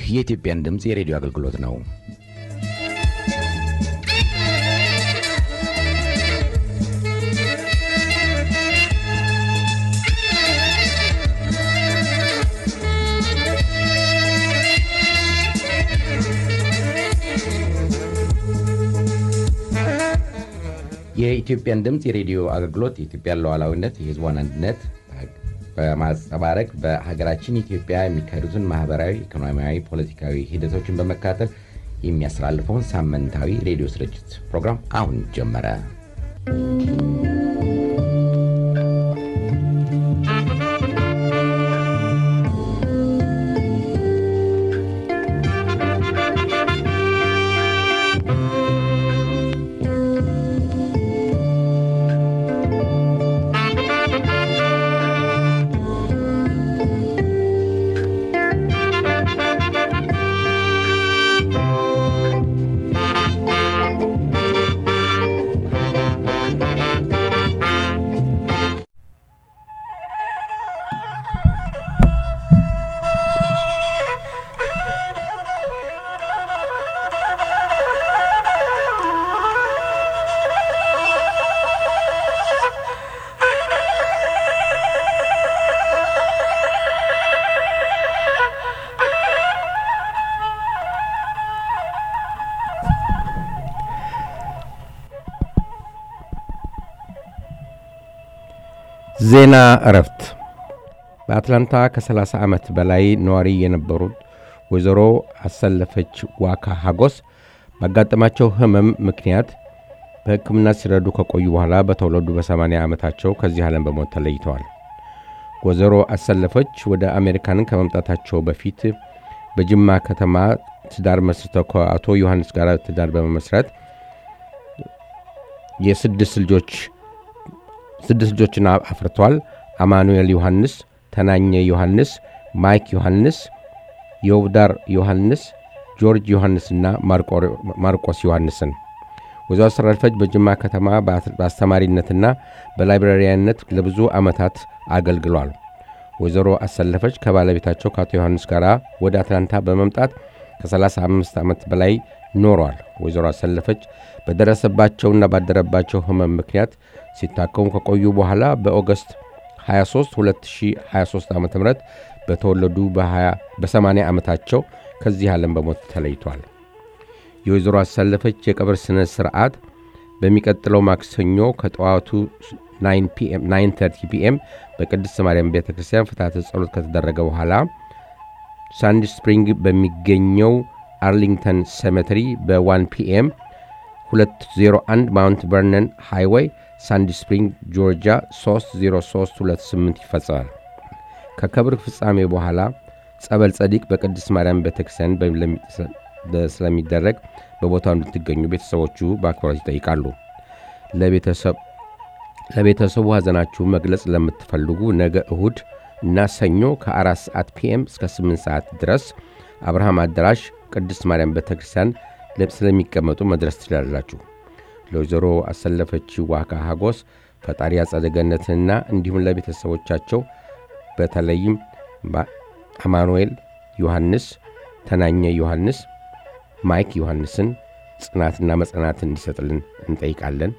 የኢትዮጵያን ድምፅ የሬዲዮ አገልግሎት ነው። የኢትዮጵያን ድምፅ የሬዲዮ አገልግሎት የኢትዮጵያን ሉዓላዊነት፣ የሕዝቧን አንድነት በማንጸባረቅ በሀገራችን ኢትዮጵያ የሚካሄዱትን ማህበራዊ፣ ኢኮኖሚያዊ፣ ፖለቲካዊ ሂደቶችን በመከታተል የሚያስተላልፈውን ሳምንታዊ ሬዲዮ ስርጭት ፕሮግራም አሁን ጀመረ። ዜና እረፍት። በአትላንታ ከ30 ዓመት በላይ ነዋሪ የነበሩት ወይዘሮ አሰለፈች ዋካ ሀጎስ ባጋጠማቸው ሕመም ምክንያት በሕክምና ሲረዱ ከቆዩ በኋላ በተወለዱ በ80 ዓመታቸው ከዚህ ዓለም በሞት ተለይተዋል። ወይዘሮ አሰለፈች ወደ አሜሪካንን ከመምጣታቸው በፊት በጅማ ከተማ ትዳር መስርተው ከአቶ ዮሐንስ ጋር ትዳር በመመስረት የስድስት ልጆች ስድስት ልጆችን አፍርተዋል። አማኑኤል ዮሐንስ፣ ተናኘ ዮሐንስ፣ ማይክ ዮሐንስ፣ የውብዳር ዮሐንስ፣ ጆርጅ ዮሐንስና ማርቆስ ዮሐንስን። ወይዘሮ አሰለፈች በጅማ ከተማ በአስተማሪነትና በላይብራሪያነት ለብዙ ዓመታት አገልግሏል። ወይዘሮ አሰለፈች ከባለቤታቸው ከአቶ ዮሐንስ ጋር ወደ አትላንታ በመምጣት ከ35 ዓመት በላይ ኖረዋል። ወይዘሮ አሰለፈች በደረሰባቸውና ባደረባቸው ሕመም ምክንያት ሲታከሙ ከቆዩ በኋላ በኦገስት 23 2023 ዓ ም በተወለዱ በ80 ዓመታቸው ከዚህ ዓለም በሞት ተለይቷል። የወይዘሮ አሰለፈች የቀብር ሥነ ሥርዓት በሚቀጥለው ማክሰኞ ከጠዋቱ 930 ፒኤም በቅድስት ማርያም ቤተ ክርስቲያን ፍትሐተ ጸሎት ከተደረገ በኋላ ሳንዲ ስፕሪንግ በሚገኘው አርሊንግተን ሴሜተሪ በ1 ፒኤም 201 ማውንት ቨርነን ሃይዌይ ሳንዲ ስፕሪንግ ጆርጂያ 30328 ይፈጸማል። ከክብር ፍጻሜ በኋላ ጸበል ጸዲቅ በቅድስት ማርያም ቤተክርስቲያን ስለሚደረግ በቦታው እንድትገኙ ቤተሰቦቹ በአክብሮት ይጠይቃሉ። ለቤተሰቡ ሐዘናችሁ መግለጽ ለምትፈልጉ ነገ እሁድ እና ሰኞ ከ4 ሰዓት ፒኤም እስከ 8 ሰዓት ድረስ አብርሃም አዳራሽ ቅድስት ማርያም ቤተክርስቲያን ስለሚቀመጡ መድረስ ትችላላችሁ። ለወይዘሮ አሰለፈች ዋካ ሀጎስ ፈጣሪ አጸደ ገነትንና እንዲሁም ለቤተሰቦቻቸው በተለይም አማኑኤል ዮሐንስ፣ ተናኘ ዮሐንስ፣ ማይክ ዮሐንስን ጽናትና መጽናትን እንዲሰጥልን እንጠይቃለን።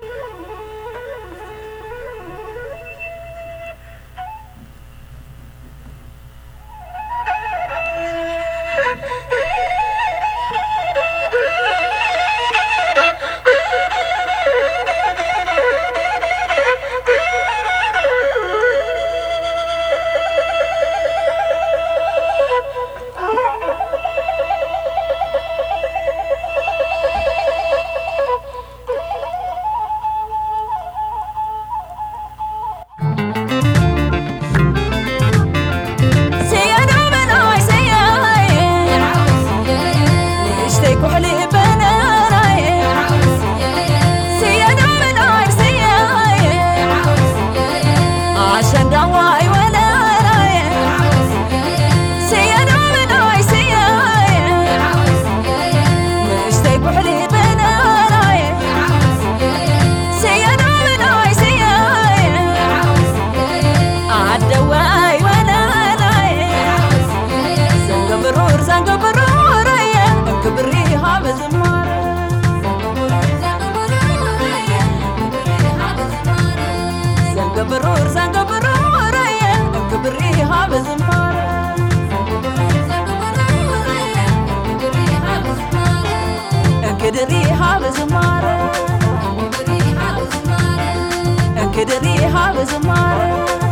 በዝማሬ ክድሪሃ በዝማሬ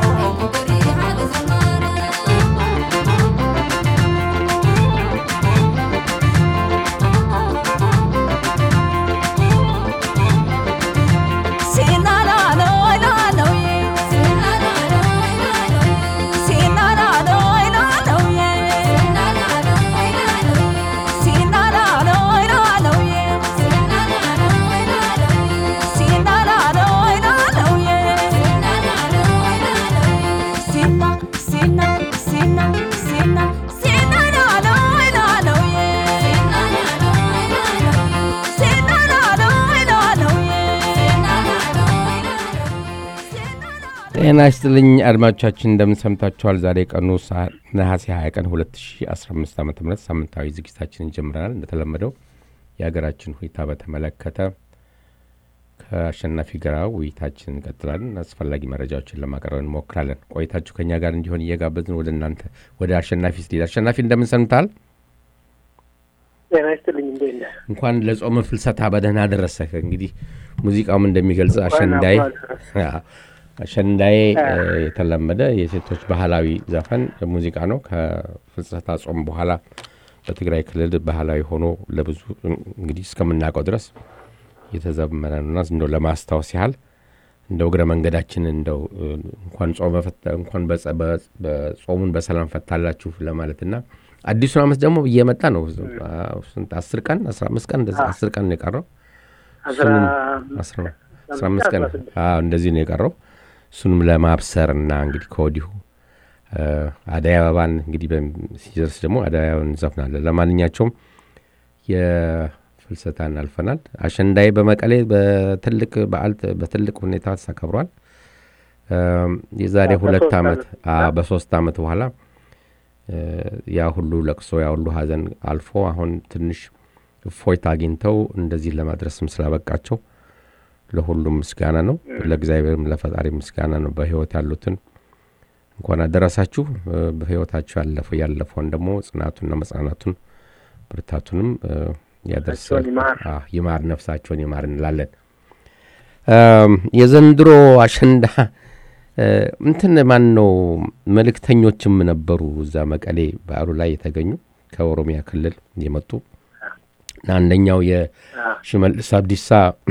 ጤና ይስጥልኝ አድማጮቻችን፣ እንደምን ሰምታችኋል? ዛሬ ቀኑ ሰ- ነሐሴ 20 ቀን 2015 ዓ ም ሳምንታዊ ዝግጅታችንን ጀምረናል። እንደተለመደው የሀገራችን ሁኔታ በተመለከተ ከአሸናፊ ጋር ውይይታችን እንቀጥላለን። አስፈላጊ መረጃዎችን ለማቅረብ እንሞክራለን። ቆይታችሁ ከእኛ ጋር እንዲሆን እየጋበዝን ወደ እናንተ ወደ አሸናፊ ስትሄድ፣ አሸናፊ እንደምን ሰምታል? ጤና ይስጥልኝ እንዴት ነህ? እንኳን ለጾመ ፍልሰታ በደህና ደረሰህ። እንግዲህ ሙዚቃውም እንደሚገልጽ አሸንዳይ አዎ፣ አሸንዳዬ እ፣ የተለመደ የሴቶች ባህላዊ ዘፈን ሙዚቃ ነው። ከፍልሰታ ጾም በኋላ በትግራይ ክልል ባህላዊ ሆኖ ለብዙ እንግዲህ እስከምናውቀው ድረስ የተዘመረ ነውና እንደው ለማስታወስ ያህል እንደው እግረ መንገዳችንን እንደው እ፣ እንኳን ጾመ ፈታ እንኳን በጸ- በ- በጾሙን በሰላም ፈታላችሁ ለማለትና አዲሱን ዓመት ደግሞ እየመጣ ነው። አዎ፣ ስንት አስር ቀን አስራ አምስት ቀን እንደዚህ አስር ቀን ነው የቀረው አስራ አስራ አስራ አምስት ቀን አዎ፣ እንደዚህ ነው የቀረው። እሱንም ለማብሰር እና እንግዲህ ከወዲሁ እ፣ አደይ አበባን እንግዲህ በም- ሲደርስ ደግሞ አደይ አበባን እንዘፍናለን። ለማንኛቸውም የፍልሰታን አልፈናል። አሸንዳዬ በመቀሌ በትልቅ በዓል ተ- በትልቅ ሁኔታ ተከብሯል። እም፣ የዛሬ አዎ፣ ሁለት በሶስት ዓመት ዓመት። አዎ፣ በሶስት ዓመት በኋላ እ፣ ያ ሁሉ ለቅሶ ያ ሁሉ ሀዘን አልፎ አሁን ትንሽ እፎይታ አግኝተው እንደዚህ ለማድረስም ስላበቃቸው ለሁሉም ምስጋና ነው። ለእግዚአብሔርም ለፈጣሪ ምስጋና ነው። በህይወት ያሉትን እንኳን አደረሳችሁ። እ፣ በህይወታችሁ ያለፈው ያለፈውን ደግሞ ጽናቱንና መጽናናቱን ብርታቱንም እ፣ ያደርስ ነፍሳቸውን ይማር። አዎ፣ ይማር ነፍሳቸውን ይማር እንላለን። እም፣ የዘንድሮ አሸንዳ እ፣ እንትን ማን ነው መልእክተኞችም ነበሩ እዛ መቀሌ በዓሉ ላይ የተገኙ ከኦሮሚያ ክልል የመጡ እና አንደኛው የሽመልስ አብዲሳ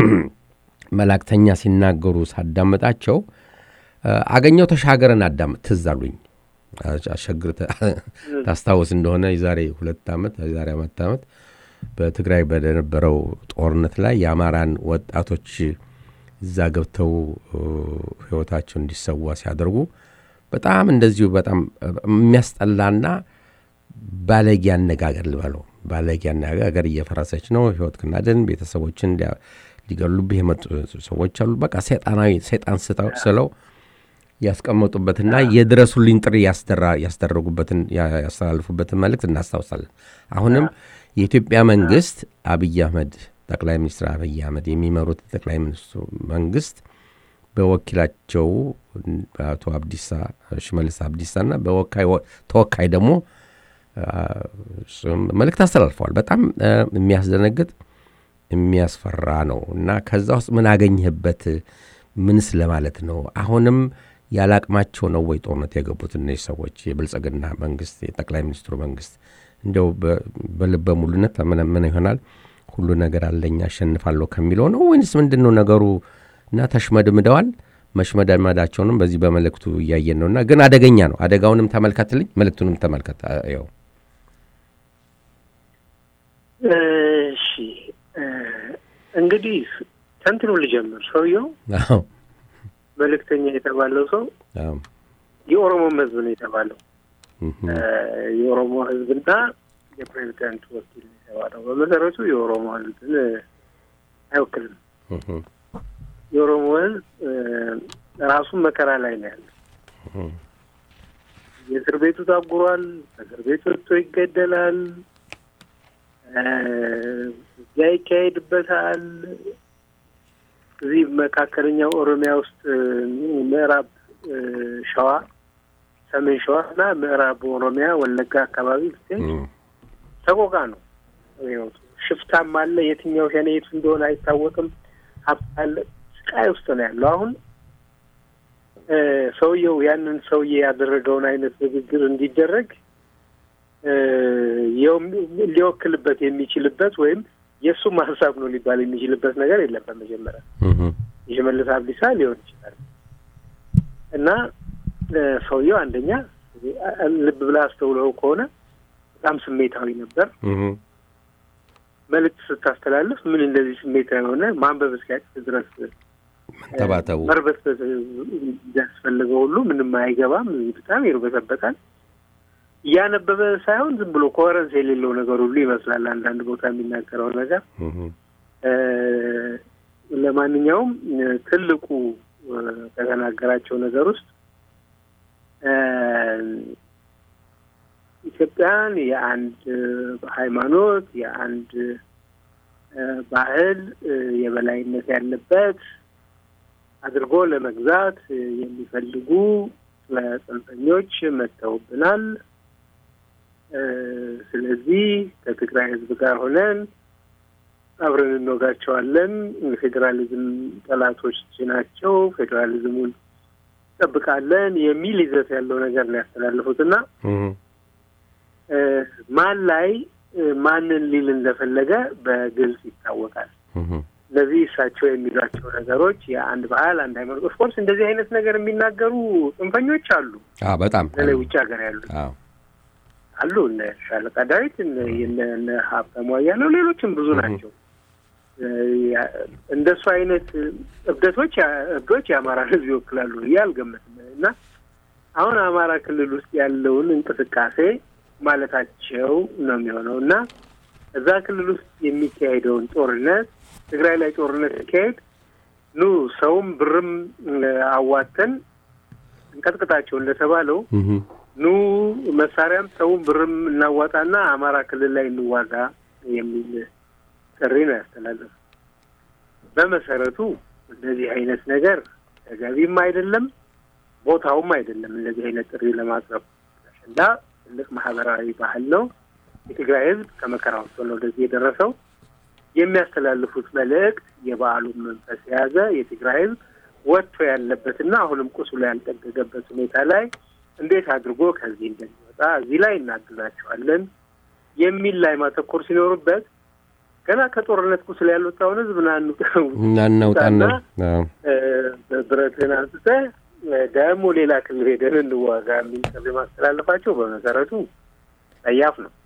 መላእክተኛ ሲናገሩ ሳዳመጣቸው እ፣ አገኘው ተሻገረን አዳምጥ ትዝ አሉኝ። አሸግር ታስታውስ እንደሆነ የዛሬ ሁለት ዓመት የዛሬ አመት ዓመት በትግራይ በነበረው ጦርነት ላይ የአማራን ወጣቶች እዛ ገብተው እ፣ ህይወታቸው እንዲሰዋ ሲያደርጉ በጣም እንደዚሁ በጣም እ፣ የሚያስጠላና ባለጌ አነጋገር ልበለው ባለጌ አነጋገር እየፈረሰች ነው ህይወት ክናድን ቤተሰቦችን ሊያ- ሊገሉብህ የመጡ ሰዎች አሉ። በቃ ሰይጣናዊ ሰይጣን ስጠው- ስለው ያስቀመጡበትና የድረሱልኝ ጥሪ ያስደራ- ያስደረጉበትን ያ- ያስተላልፉበትን መልእክት እናስታውሳለን። አሁንም የኢትዮጵያ መንግስት አብይ አህመድ ጠቅላይ ሚኒስትር አብይ አህመድ የሚመሩት ጠቅላይ ሚኒስትሩ መንግስት በወኪላቸው በአቶ አብዲሳ ሽመልስ አብዲሳና በወካይ ተወካይ ደግሞ አ፣ እሱም መልእክት አስተላልፈዋል። በጣም አ፣ የሚያስደነግጥ የሚያስፈራ ነው እና ከዛ ውስጥ ምን አገኘህበት? ምንስ ለማለት ነው? አሁንም ያለ አቅማቸው ነው ወይ ጦርነት የገቡት እነዚህ ሰዎች? የብልጽግና መንግስት፣ የጠቅላይ ሚኒስትሩ መንግስት እንደው በ- በልበ ሙሉነት ምን ምን ይሆናል ሁሉ ነገር አለኝ አሸንፋለሁ ከሚለው ነው ወይንስ ምንድን ነው ነገሩ? እና ተሽመድምደዋል። መሽመደመዳቸውንም በዚህ በመልእክቱ እያየን ነው እና ግን አደገኛ ነው። አደጋውንም ተመልከትልኝ፣ መልእክቱንም ተመልከት። ያው እሺ እ፣ እንግዲህ ተንትኑ ልጀምር። ሰውየው አዎ መልእክተኛ የተባለው ሰው አዎ የኦሮሞም ህዝብ ነው የተባለው። እህ፣ እ፣ የኦሮሞ ህዝብና የፕሬዚዳንቱ ወኪል ነው የተባለው። በመሰረቱ የኦሮሞ ህዝብን እ፣ አይወክልም። እህ፣ የኦሮሞ ህዝብ እ፣ ራሱን መከራ ላይ ነው ያለው። እህ፣ የእስር ቤቱ ታጉሯል። በእስር ቤት ወጥቶ ይገደላል። እ፣ እዚያ ይካሄድበታል። እዚህ መካከለኛው ኦሮሚያ ውስጥ እ፣ ምዕራብ እ፣ ሸዋ፣ ሰሜን ሸዋ እና ምዕራብ ኦሮሚያ ወለጋ አካባቢ ብትሄድ እህ፣ ሰቆቃ ነው ህይወቱ። ሽፍታም አለ። የትኛው ሸኔ የቱ እንደሆነ አይታወቅም። ሀብት አለ። ስቃይ ውስጥ ነው ያለው። አሁን እ፣ ሰውየው ያንን ሰውዬ ያደረገውን አይነት ንግግር እንዲደረግ እ፣ የውም- ሊወክልበት የሚችልበት ወይም የእሱም ሀሳብ ነው ሊባል የሚችልበት ነገር የለም። በመጀመሪያ እህ፣ የሽመልስ አብዲሳ ሊሆን ይችላል እና እ፣ ሰውየው አንደኛ እ፣ ልብ ብለህ አስተውለው ከሆነ በጣም ስሜታዊ ነበር። እህ፣ መልዕክት ስታስተላልፍ ምን እንደዚህ ስሜታዊ የሆነ ማንበብ እስኪያቅት ድረስ መንተባተቡ መርበትበት ያስፈልገው ሁሉ ምንም አይገባም። በጣም ይርበተበታል። እያነበበ ሳይሆን ዝም ብሎ ኮረንስ የሌለው ነገር ሁሉ ይመስላል አንዳንድ ቦታ የሚናገረው ነገር። እህ፣ እ፣ ለማንኛውም እ፣ ትልቁ እ፣ ከተናገራቸው ነገር ውስጥ እ፣ ኢትዮጵያን የአንድ እ፣ ሃይማኖት የአንድ እ፣ ባህል እ፣ የበላይነት ያለበት አድርጎ ለመግዛት እ፣ የሚፈልጉ እ፣ ጽንፈኞች መጥተውብናል። እ፣ ስለዚህ ከትግራይ ሕዝብ ጋር ሆነን አብረን እንወጋቸዋለን። ፌዴራሊዝም ጠላቶች ናቸው፣ ፌዴራሊዝሙን እንጠብቃለን የሚል ይዘት ያለው ነገር ነው ያስተላለፉት እና እህ፣ እ፣ ማን ላይ እ፣ ማንን ሊል እንደፈለገ በግልጽ ይታወቃል። እህ፣ እነዚህ እሳቸው የሚሏቸው ነገሮች የአንድ ባህል አንድ ሃይማኖት፣ ኦፍኮርስ እንደዚህ አይነት ነገር የሚናገሩ ጽንፈኞች አሉ። አዎ በጣም በተለይ ውጭ ሀገር ያሉ አዎ አሉ። እነ ሻለቃ ዳዊት እነ እነ- እነ ሀብታሙ አያሌው ሌሎችም ብዙ ናቸው። እ፣ ያ- እንደሱ አይነት እብደቶች ያ- እብዶች የአማራ ሕዝብ ይወክላሉ ብዬ አልገምትም እና አሁን አማራ ክልል ውስጥ ያለውን እንቅስቃሴ ማለታቸው ነው የሚሆነው እና እዛ ክልል ውስጥ የሚካሄደውን ጦርነት ትግራይ ላይ ጦርነት ሲካሄድ ኑ ሰውም ብርም እ፣ አዋተን እንቀጥቅጣቸው እንደተባለው እህ፣ ኑ መሳሪያም ሰውም ብርም እናዋጣና አማራ ክልል ላይ እንዋጋ የሚል ጥሪ ነው ያስተላለፉ። በመሰረቱ እንደዚህ አይነት ነገር ተገቢም አይደለም፣ ቦታውም አይደለም። እንደዚህ አይነት ጥሪ ለማቅረብ አሸንዳ ትልቅ ማህበራዊ ባህል ነው። የትግራይ ህዝብ ከመከራ ወጥቶ ነው ወደዚህ የደረሰው። የሚያስተላልፉት መልእክት የበዓሉን መንፈስ የያዘ የትግራይ ህዝብ ወጥቶ ያለበትና አሁንም ቁስሉ ያልጠገገበት ሁኔታ ላይ እንዴት አድርጎ ከዚህ እንደሚወጣ እዚህ ላይ እናግዛቸዋለን የሚል ላይ ማተኮር ሲኖርበት ገና ከጦርነት ቁስል ያልወጣውን ህዝብ ናኑ እናናውጣና አዎ ብረትህን አንስተህ ደግሞ ሌላ ክልል ሄደን እንዋጋ የሚል ጥሪ ማስተላለፋቸው በመሰረቱ ጸያፍ ነው።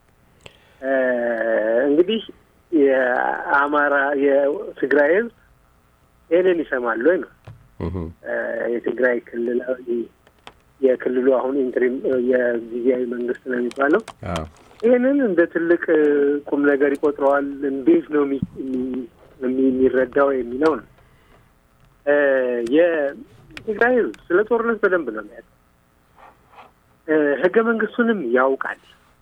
እ እንግዲህ የአማራ የትግራይ ህዝብ ይህንን ይሰማል ወይ ነው እህ፣ እ የትግራይ ክልላዊ የክልሉ አሁን ኢንትሪም የጊዜያዊ መንግስት ነው የሚባለው አዎ ይህንን እንደ ትልቅ እ ቁም ነገር ይቆጥረዋል። እንዴት ነው የሚ- የሚ- የሚ- የሚረዳው የሚለው ነው። እ የትግራይ ህዝብ ስለ ጦርነት በደንብ ነው የሚያውቀው። እ ህገ መንግስቱንም ያውቃል።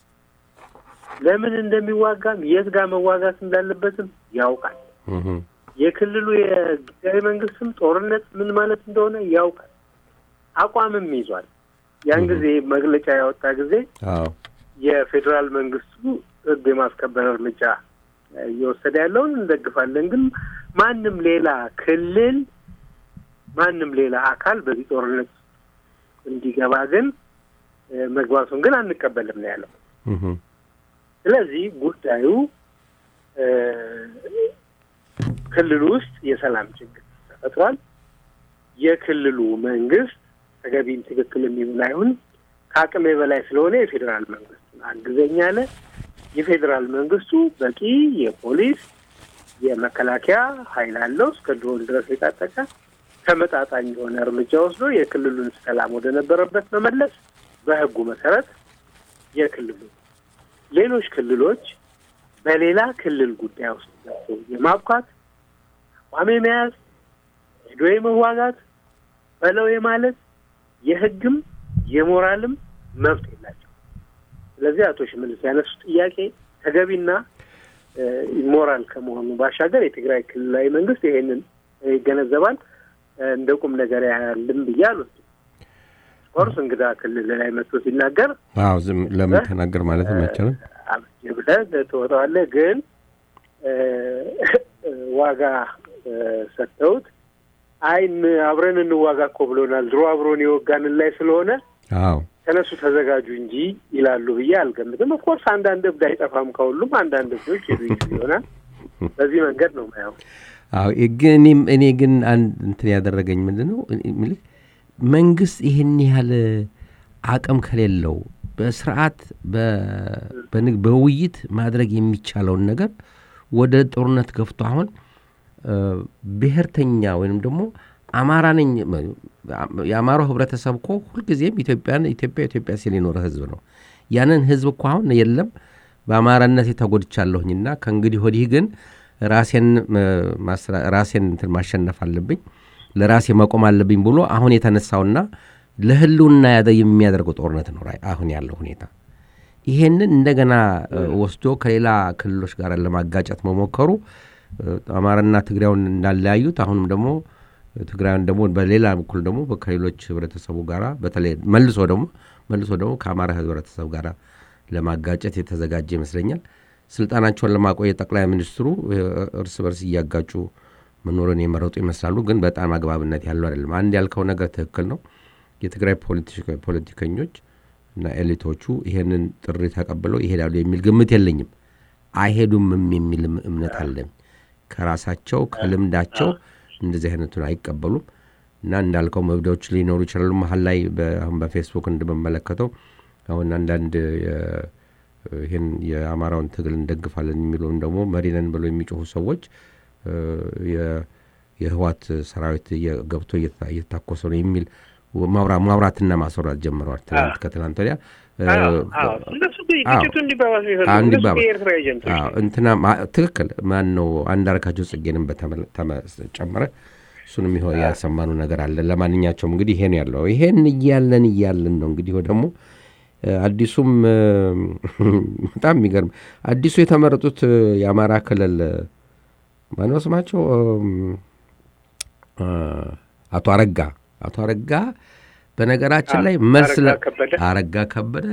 ለምን እንደሚዋጋም የት ጋር መዋጋት እንዳለበትም ያውቃል። እህ፣ የክልሉ የጊዜያዊ መንግስትም ጦርነት ምን ማለት እንደሆነ ያውቃል። አቋምም ይዟል። ያን ጊዜ መግለጫ ያወጣ ጊዜ አዎ የፌዴራል መንግስቱ ህግ የማስከበር እርምጃ እ እየወሰደ ያለውን እንደግፋለን፣ ግን ማንም ሌላ ክልል ማንም ሌላ አካል በዚህ ጦርነት እንዲገባ ግን እ መግባቱን ግን አንቀበልም ነው ያለው። እህ፣ ስለዚህ ጉዳዩ እ ክልሉ ውስጥ የሰላም ችግር ተፈጥሯል። የክልሉ መንግስት ተገቢም ትክክል የሚሆን አይሁን ከአቅሜ በላይ ስለሆነ የፌዴራል መንግስቱን አግዘኝ አለ። የፌዴራል መንግስቱ በቂ የፖሊስ የመከላከያ ኃይል አለው እስከ ድሮን ድረስ የታጠቀ ተመጣጣኝ የሆነ እርምጃ ወስዶ የክልሉን ሰላም ወደ ነበረበት መመለስ በህጉ መሰረት የክልሉ ሌሎች ክልሎች በሌላ ክልል ጉዳይ ውስጥ ገብቶ የማብኳት አቋም የመያዝ ሄዶ የመዋጋት በለው የማለት የህግም የሞራልም መብት የላቸው። ስለዚህ አቶ ሽመልስ ያነሱት ጥያቄ ተገቢና እ ሞራል ከመሆኑ ባሻገር የትግራይ ክልላዊ መንግስት ይሄንን ይገነዘባል። እ እንደ ቁም ነገር ያያልም ብዬ አልወስድም። ኮርስ እንግዳ ክልል ላይ መጥቶ ሲናገር አዎ ዝም ለምን ተናገር ማለት አይቻልም። አብጅ ብለህ ትወጣዋለህ። ግን ዋጋ ሰጥተውት አይ አብረን እንዋጋ እኮ ብሎናል፣ ድሮ አብሮን የወጋንን ላይ ስለሆነ አዎ ተነሱ ተዘጋጁ እንጂ ይላሉ ብዬ አልገምትም። ኦፍኮርስ አንዳንድ እብድ አይጠፋም ከሁሉም አንዳንድ እብዶች ይዙ ይሆናል። በዚህ መንገድ ነው ማየው። አዎ ግን እኔም እኔ ግን አንድ እንትን ያደረገኝ ምንድን ነው የምልህ መንግስት ይህን ያህል አቅም ከሌለው በስርዓት በውይይት ማድረግ የሚቻለውን ነገር ወደ ጦርነት ገፍቶ አሁን ብሔርተኛ ወይም ደግሞ አማራ ነኝ የአማራው ህብረተሰብ እኮ ሁልጊዜም ኢትዮጵያን ኢትዮጵያ ኢትዮጵያ ሲል የኖረ ህዝብ ነው። ያንን ህዝብ እኮ አሁን የለም በአማራነት ተጎድቻለሁኝና ከእንግዲህ ወዲህ ግን ራሴን ራሴን እንትን ማሸነፍ አለብኝ ለራሴ መቆም አለብኝ ብሎ አሁን የተነሳውና ለህልውና ያደ የሚያደርገው ጦርነት ነው አሁን ያለው ሁኔታ። ይሄንን እንደገና ወስዶ ከሌላ ክልሎች ጋር ለማጋጨት መሞከሩ አማራና ትግራዩን እንዳለያዩት አሁንም ደግሞ ትግራዩን ደግሞ በሌላ በኩል ደግሞ ከሌሎች ህብረተሰቡ ጋር በተለይ መልሶ ደግሞ መልሶ ደግሞ ከአማራ ህብረተሰብ ጋር ለማጋጨት የተዘጋጀ ይመስለኛል። ስልጣናቸውን ለማቆየት ጠቅላይ ሚኒስትሩ እርስ በርስ እያጋጩ መኖርን የመረጡ ይመስላሉ። ግን በጣም አግባብነት ያለው አይደለም። አንድ ያልከው ነገር ትክክል ነው። የትግራይ ፖለቲከኞች እና ኤሊቶቹ ይሄንን ጥሪ ተቀብለው ይሄዳሉ የሚል ግምት የለኝም። አይሄዱምም የሚል እምነት አለኝ። ከራሳቸው ከልምዳቸው እንደዚህ አይነቱን አይቀበሉም እና እንዳልከው መብዳዎች ሊኖሩ ይችላሉ። መሀል ላይ አሁን በፌስቡክ እንደምመለከተው አሁን አንዳንድ ይህን የአማራውን ትግል እንደግፋለን የሚለውን ደግሞ መሪነን ብለው የሚጮሁ ሰዎች የህዋት ሰራዊት ገብቶ እየታኮሰ ነው የሚል ማውራትና ማስወራት ጀምረዋል። ትናንት ከትናንት ወዲያ እንትና ትክክል ማን ነው አንዳርጋቸው ጽጌንም በተጨመረ እሱንም ይሆን ያሰማኑ ነገር አለ። ለማንኛቸውም እንግዲህ ይሄ ነው ያለው። ይሄን እያለን እያለን ነው እንግዲህ ደግሞ አዲሱም በጣም የሚገርም አዲሱ የተመረጡት የአማራ ክልል ማነው ስማቸው? አቶ አረጋ አቶ አረጋ በነገራችን ላይ መልስ አረጋ ከበደ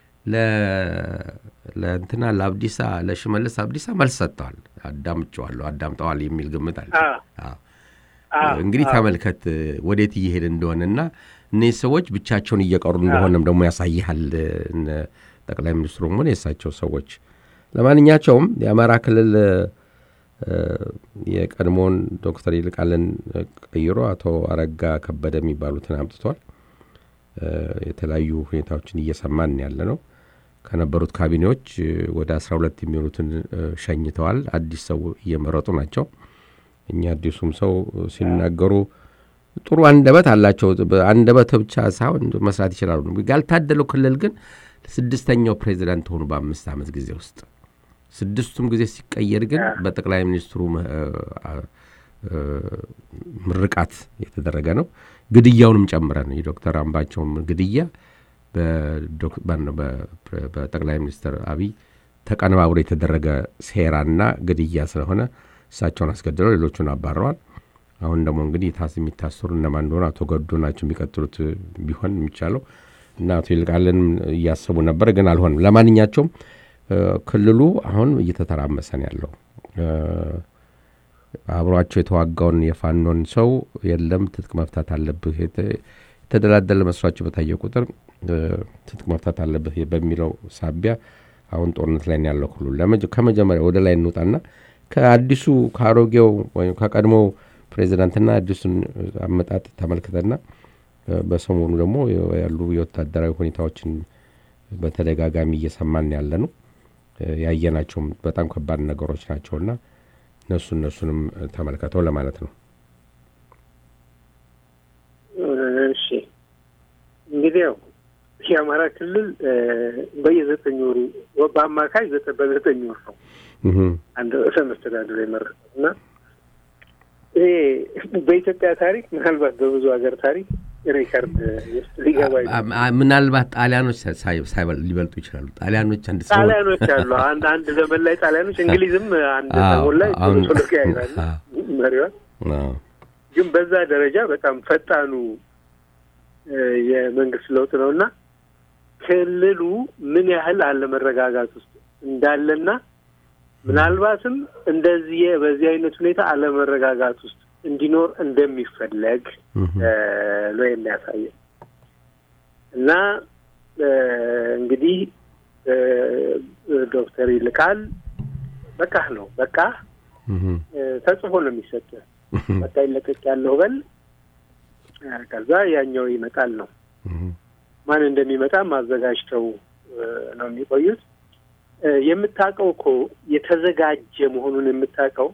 ለእንትና ለአብዲሳ ለሽመልስ አብዲሳ መልስ ሰጥተዋል። አዳምጨዋለሁ አዳምጠዋል የሚል ግምት አለ። እንግዲህ ተመልከት ወዴት እየሄድ እንደሆነና እነዚህ ሰዎች ብቻቸውን እየቀሩ እንደሆነም ደግሞ ያሳይሃል። ጠቅላይ ሚኒስትሩም ሆነ የእሳቸው ሰዎች። ለማንኛቸውም የአማራ ክልል የቀድሞውን ዶክተር ይልቃልን ቀይሮ አቶ አረጋ ከበደ የሚባሉትን አምጥቷል። የተለያዩ ሁኔታዎችን እየሰማን ያለ ነው። ከነበሩት ካቢኔዎች ወደ አስራ ሁለት የሚሆኑትን ሸኝተዋል። አዲስ ሰው እየመረጡ ናቸው። እኛ አዲሱም ሰው ሲናገሩ ጥሩ አንደበት አላቸው። አንደበት ብቻ ሳይሆን መስራት ይችላሉ። ያልታደለው ክልል ግን ስድስተኛው ፕሬዚዳንት ሆኑ በአምስት ዓመት ጊዜ ውስጥ ስድስቱም ጊዜ ሲቀየር ግን በጠቅላይ ሚኒስትሩ ምርቃት የተደረገ ነው። ግድያውንም ጨምረን የዶክተር አምባቸውም ግድያ በጠቅላይ ሚኒስትር አብይ ተቀነባብሮ የተደረገ ሴራና ግድያ ስለሆነ እሳቸውን አስገድለው ሌሎቹን አባረዋል። አሁን ደግሞ እንግዲህ ታስ የሚታሰሩ እነማን እንደሆነ አቶ ገዱ ናቸው የሚቀጥሉት ቢሆን የሚቻለው እና አቶ ይልቃልን እያሰቡ ነበር፣ ግን አልሆንም። ለማንኛቸውም ክልሉ አሁን እየተተራመሰ ነው ያለው። አብሯቸው የተዋጋውን የፋኖን ሰው የለም ትጥቅ መፍታት አለብህ፣ የተደላደለ መስሏቸው በታየ ቁጥር ትጥቅ መፍታት አለብህ በሚለው ሳቢያ አሁን ጦርነት ላይ ያለው ክልሉ ከመጀመሪያ ወደ ላይ እንውጣና ከአዲሱ ከአሮጌው ወይም ከቀድሞው ፕሬዚዳንትና አዲሱን አመጣጥ ተመልክተና በሰሞኑ ደግሞ ያሉ የወታደራዊ ሁኔታዎችን በተደጋጋሚ እየሰማን ያለ ነው። ያየናቸውም በጣም ከባድ ነገሮች ናቸውና እነሱ እነሱንም ተመልከተው ለማለት ነው። እሺ እንግዲህ ያው የአማራ ክልል በየዘጠኝ ወሩ በአማካይ በዘጠኝ ወር ነው አንድ ርዕሰ መስተዳድር የመረጠው እና ይሄ በኢትዮጵያ ታሪክ ምናልባት በብዙ ሀገር ታሪክ ሬከርድ ውስጥ ሊገባ ምናልባት ጣሊያኖች ሊበልጡ ይችላሉ። ጣሊያኖች አንድ ሰው ጣሊያኖች አሉ። አንድ አንድ ዘመን ላይ ጣሊያኖች፣ እንግሊዝም አንድ ሰሞን ላይ ቶሎ ያይዛሉ መሪዋን። ግን በዛ ደረጃ በጣም ፈጣኑ የመንግስት ለውጥ ነው እና ክልሉ ምን ያህል አለመረጋጋት ውስጥ እንዳለና ምናልባትም እንደዚህ በዚህ አይነት ሁኔታ አለመረጋጋት ውስጥ እንዲኖር እንደሚፈለግ ነው የሚያሳየው እና እንግዲህ ዶክተር ይልቃል በቃ ነው በቃ ተጽፎ ነው የሚሰጥ በቃ ይለቀቅ ያለው በል ከዛ ያኛው ይመጣል ነው ማን እንደሚመጣ ማዘጋጅተው ነው የሚቆዩት የምታውቀው እኮ የተዘጋጀ መሆኑን የምታውቀው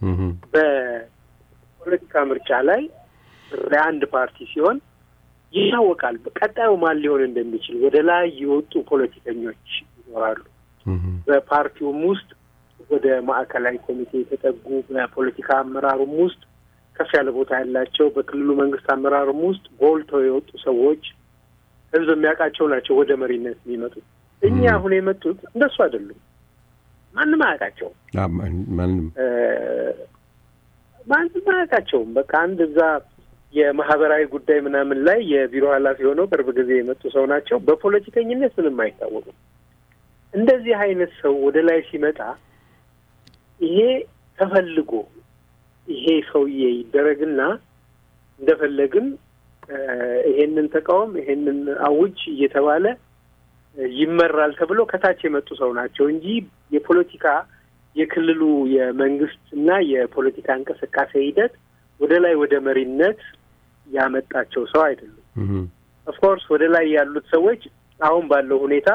በፖለቲካ ምርጫ ላይ ለአንድ ፓርቲ ሲሆን ይታወቃል ቀጣዩ ማን ሊሆን እንደሚችል ወደ ላይ የወጡ ፖለቲከኞች ይኖራሉ በፓርቲውም ውስጥ ወደ ማዕከላዊ ኮሚቴ የተጠጉ በፖለቲካ አመራሩም ውስጥ ከፍ ያለ ቦታ ያላቸው በክልሉ መንግስት አመራሩም ውስጥ ጎልተው የወጡ ሰዎች ህዝብ የሚያውቃቸው ናቸው ወደ መሪነት የሚመጡት እኛ አሁን የመጡት እንደሱ አይደሉም ማንም አያውቃቸውም ማንም ማንም አያውቃቸውም በቃ አንድ እዛ የማህበራዊ ጉዳይ ምናምን ላይ የቢሮ ኃላፊ ሆነው ቅርብ ጊዜ የመጡ ሰው ናቸው በፖለቲከኝነት ምንም አይታወቁም እንደዚህ አይነት ሰው ወደ ላይ ሲመጣ ይሄ ተፈልጎ ይሄ ሰውዬ ይደረግና እንደፈለግን ይሄንን ተቃውም ይሄንን አውጅ እየተባለ ይመራል ተብሎ ከታች የመጡ ሰው ናቸው እንጂ የፖለቲካ የክልሉ የመንግስት እና የፖለቲካ እንቅስቃሴ ሂደት ወደ ላይ ወደ መሪነት ያመጣቸው ሰው አይደሉም። ኦፍኮርስ ወደ ላይ ያሉት ሰዎች አሁን ባለው ሁኔታ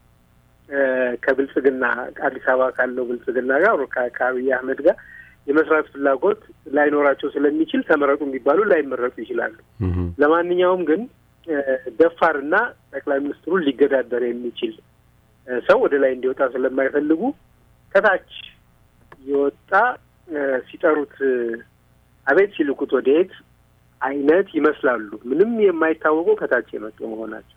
ከብልጽግና አዲስ አበባ ካለው ብልጽግና ጋር ከአብይ አህመድ ጋር የመስራት ፍላጎት ላይኖራቸው ስለሚችል ተመረጡ የሚባሉ ላይመረጡ ይችላሉ። ለማንኛውም ግን ደፋርና ጠቅላይ ሚኒስትሩን ሊገዳደር የሚችል ሰው ወደ ላይ እንዲወጣ ስለማይፈልጉ ከታች የወጣ ሲጠሩት አቤት ሲልኩት ወደየት አይነት ይመስላሉ። ምንም የማይታወቁ ከታች የመጡ መሆናቸው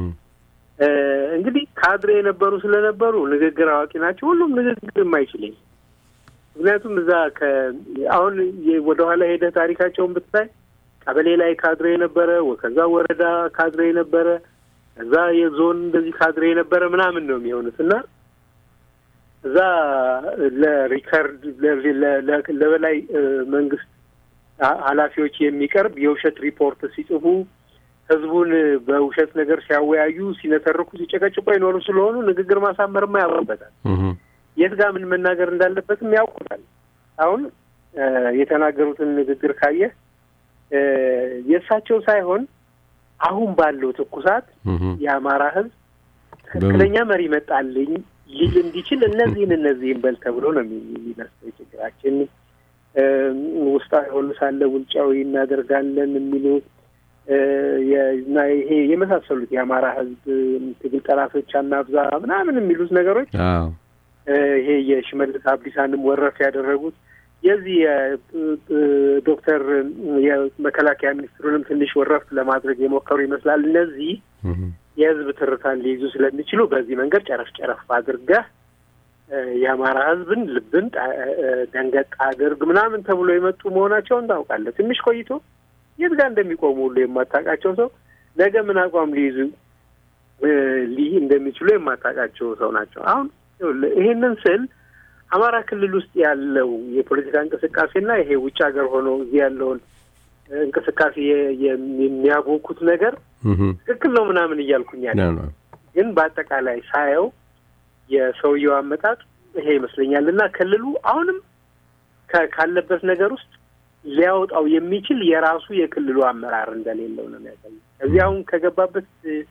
እንግዲህ ካድሬ የነበሩ ስለነበሩ ንግግር አዋቂ ናቸው። ሁሉም ንግግር የማይችለኝ ምክንያቱም እዛ አሁን ወደኋላ ሄደህ ታሪካቸውን ብታይ ቀበሌ ላይ ካድሬ የነበረ ከዛ ወረዳ ካድሬ የነበረ እዛ የዞን እንደዚህ ካድሬ የነበረ ምናምን ነው የሚሆኑት እና እዛ ለሪከርድ ለበላይ መንግስት ኃላፊዎች የሚቀርብ የውሸት ሪፖርት ሲጽፉ ህዝቡን በውሸት ነገር ሲያወያዩ፣ ሲነተርኩ፣ ሲጨቀጭቆ የኖሩ ስለሆኑ ንግግር ማሳመርማ ያውቁበታል። የት ጋር ምን መናገር እንዳለበትም ያውቁታል። አሁን የተናገሩትን ንግግር ካየህ የእሳቸው ሳይሆን አሁን ባለው ትኩሳት የአማራ ህዝብ ትክክለኛ መሪ መጣልኝ ሊል እንዲችል እነዚህን እነዚህን በል ተብሎ ነው የሚመስለው። ችግራችን ውስጣዊ ሆኑ ሳለ ውጫዊ እናደርጋለን የሚሉ እና ይሄ የመሳሰሉት የአማራ ህዝብ ትግል ጠላቶች አናብዛ ምናምን የሚሉት ነገሮች ይሄ የሽመልስ አብዲሳንም ወረፍ ያደረጉት የዚህ ዶክተር የመከላከያ ሚኒስትሩንም ትንሽ ወረፍ ለማድረግ የሞከሩ ይመስላል። እነዚህ የህዝብ ትርታን ሊይዙ ስለሚችሉ በዚህ መንገድ ጨረፍ ጨረፍ አድርገህ የአማራ ህዝብን ልብን ደንገጥ አድርግ ምናምን ተብሎ የመጡ መሆናቸውን ታውቃለህ። ትንሽ ቆይቶ የት ጋር እንደሚቆሙ ሁሉ የማታውቃቸው ሰው ነገ ምን አቋም ሊይዙ ሊህ እንደሚችሉ የማታውቃቸው ሰው ናቸው። አሁን ይሄንን ስል አማራ ክልል ውስጥ ያለው የፖለቲካ እንቅስቃሴና ይሄ ውጭ ሀገር ሆኖ እዚህ ያለውን እንቅስቃሴ የሚያቦኩት ነገር ትክክል ነው ምናምን እያልኩኝ ያለ ግን በአጠቃላይ ሳየው የሰውየው አመጣጥ ይሄ ይመስለኛል እና ክልሉ አሁንም ካለበት ነገር ውስጥ ሊያወጣው የሚችል የራሱ የክልሉ አመራር እንደሌለው ነው የሚያሳየው። ከዚህ አሁን ከገባበት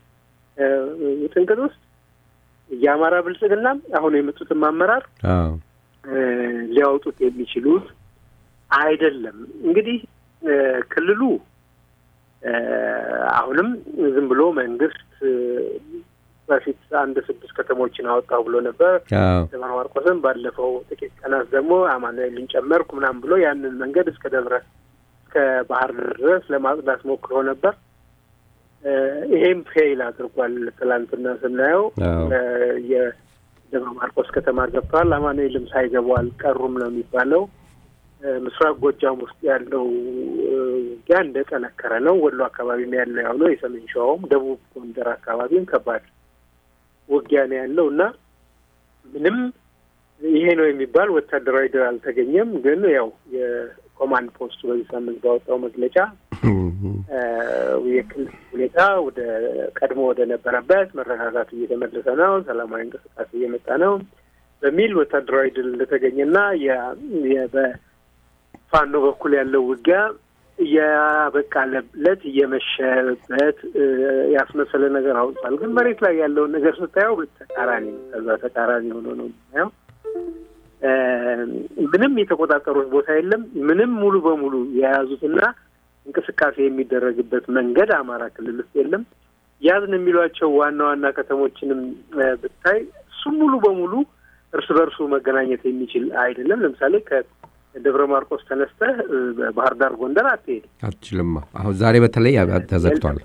ውጥንቅጥ ውስጥ የአማራ ብልጽግናም አሁን የመጡትም አመራር ሊያወጡት የሚችሉት አይደለም። እንግዲህ ክልሉ አሁንም ዝም ብሎ መንግስት በፊት አንድ ስድስት ከተሞችን አወጣው ብሎ ነበር። ደብረ ማርቆስም ባለፈው ጥቂት ቀናት ደግሞ አማኑኤልን ጨመርኩ ምናምን ብሎ ያንን መንገድ እስከ ደብረ እስከ ባህር ድረስ ለማጽዳት ሞክሮ ነበር። ይሄም ፌይል አድርጓል። ትላንትና ስናየው የደብረ ማርቆስ ከተማ ገብተዋል። አማኑኤልም ሳይገቡ አልቀሩም ነው የሚባለው። ምስራቅ ጎጃም ውስጥ ያለው ውጊያ እንደጠነከረ ነው። ወሎ አካባቢም ያለው ያው ነው። የሰሜን ሸዋውም ደቡብ ጎንደር አካባቢም ከባድ ውጊያ ነው ያለው እና ምንም ይሄ ነው የሚባል ወታደራዊ ድል አልተገኘም። ግን ያው የኮማንድ ፖስቱ በዚህ ሳምንት ባወጣው መግለጫ የክልል ሁኔታ ወደ ቀድሞ ወደ ነበረበት መረጋጋቱ እየተመለሰ ነው፣ ሰላማዊ እንቅስቃሴ እየመጣ ነው በሚል ወታደራዊ ድል እንደተገኘና በፋኖ በኩል ያለው ውጊያ እያበቃለት እየመሸበት ያስመሰለ ነገር አውጥቷል። ግን መሬት ላይ ያለውን ነገር ስታየው በተቃራኒ ነው። ከዛ ተቃራኒ ሆኖ ነው የምናየው። ምንም የተቆጣጠሩት ቦታ የለም። ምንም ሙሉ በሙሉ የያዙትና እንቅስቃሴ የሚደረግበት መንገድ አማራ ክልል ውስጥ የለም። ያዝን የሚሏቸው ዋና ዋና ከተሞችንም ብታይ እሱም ሙሉ በሙሉ እርስ በርሱ መገናኘት የሚችል አይደለም። ለምሳሌ ከደብረ ማርቆስ ተነስተህ ባህር ዳር፣ ጎንደር አትሄድም፣ አትችልም። አሁን ዛሬ በተለይ ተዘግቷል።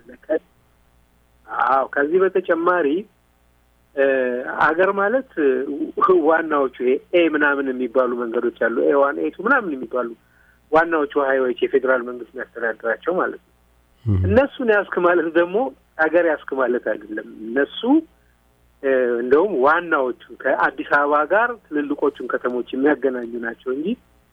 አዎ። ከዚህ በተጨማሪ አገር ማለት ዋናዎቹ ኤ ምናምን የሚባሉ መንገዶች አሉ። ኤ ዋን ኤ ቱ ምናምን የሚባሉ ዋናዎቹ ሀይዎች የፌዴራል መንግስት የሚያስተዳድራቸው ማለት ነው። እነሱን ያስክ ማለት ደግሞ ሀገር ያስክ ማለት አይደለም። እነሱ እንደውም ዋናዎቹ ከአዲስ አበባ ጋር ትልልቆቹን ከተሞች የሚያገናኙ ናቸው እንጂ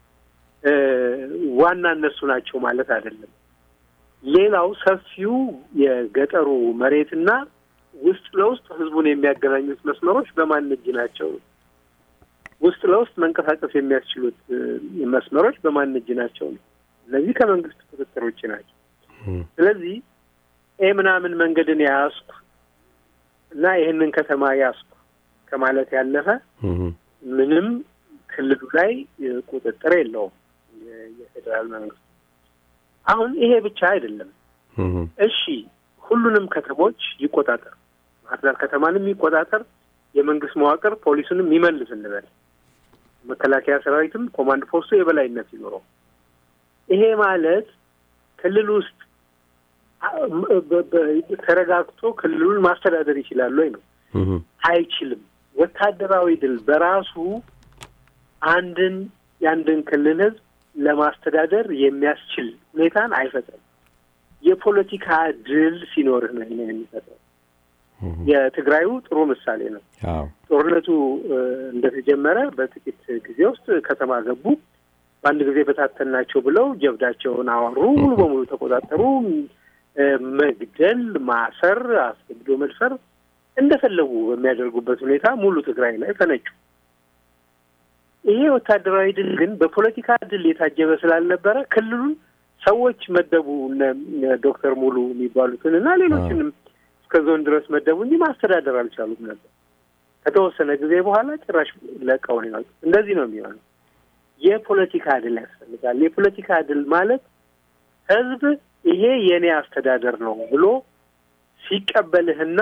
ዋና እነሱ ናቸው ማለት አይደለም። ሌላው ሰፊው የገጠሩ መሬትና ውስጥ ለውስጥ ህዝቡን የሚያገናኙት መስመሮች በማን እጅ ናቸው? ውስጥ ለውስጥ መንቀሳቀስ የሚያስችሉት መስመሮች በማን እጅ ናቸው ነው። እነዚህ ከመንግስት ቁጥጥር ውጭ ናቸው። ስለዚህ ኤ ምናምን መንገድን ያስኩ እና ይህንን ከተማ ያስኩ ከማለት ያለፈ ምንም ክልሉ ላይ ቁጥጥር የለውም የፌዴራል መንግስት። አሁን ይሄ ብቻ አይደለም። እሺ ሁሉንም ከተሞች ይቆጣጠር፣ ባህር ዳር ከተማንም ይቆጣጠር፣ የመንግስት መዋቅር ፖሊሱንም ይመልስ እንበል፣ መከላከያ ሰራዊትም ኮማንድ ፖስቱ የበላይነት ይኖረው። ይሄ ማለት ክልል ውስጥ ተረጋግቶ ክልሉን ማስተዳደር ይችላል ወይ ነው? አይችልም። ወታደራዊ ድል በራሱ አንድን የአንድን ክልል ህዝብ ለማስተዳደር የሚያስችል ሁኔታን አይፈጥርም። የፖለቲካ ድል ሲኖርህ ነው ይሄንን የሚፈጥረው። የትግራዩ ጥሩ ምሳሌ ነው። ጦርነቱ እንደተጀመረ በጥቂት ጊዜ ውስጥ ከተማ ገቡ። በአንድ ጊዜ በታተናቸው ብለው ጀብዳቸውን አወሩ። ሙሉ በሙሉ ተቆጣጠሩ። መግደል፣ ማሰር፣ አስገድዶ መድፈር እንደፈለጉ በሚያደርጉበት ሁኔታ ሙሉ ትግራይ ላይ ፈነጩ። ይሄ ወታደራዊ ድል ግን በፖለቲካ ድል የታጀበ ስላልነበረ ክልሉን ሰዎች መደቡ ዶክተር ሙሉ የሚባሉትን እና ሌሎችንም እስከ ዞን ድረስ መደቡ እንጂ ማስተዳደር አልቻሉም ነበር። ከተወሰነ ጊዜ በኋላ ጭራሽ ለቀው ነው ያሉት። እንደዚህ ነው የሚሆነው። የፖለቲካ ድል ያስፈልጋል። የፖለቲካ ድል ማለት ህዝብ ይሄ የእኔ አስተዳደር ነው ብሎ ሲቀበልህና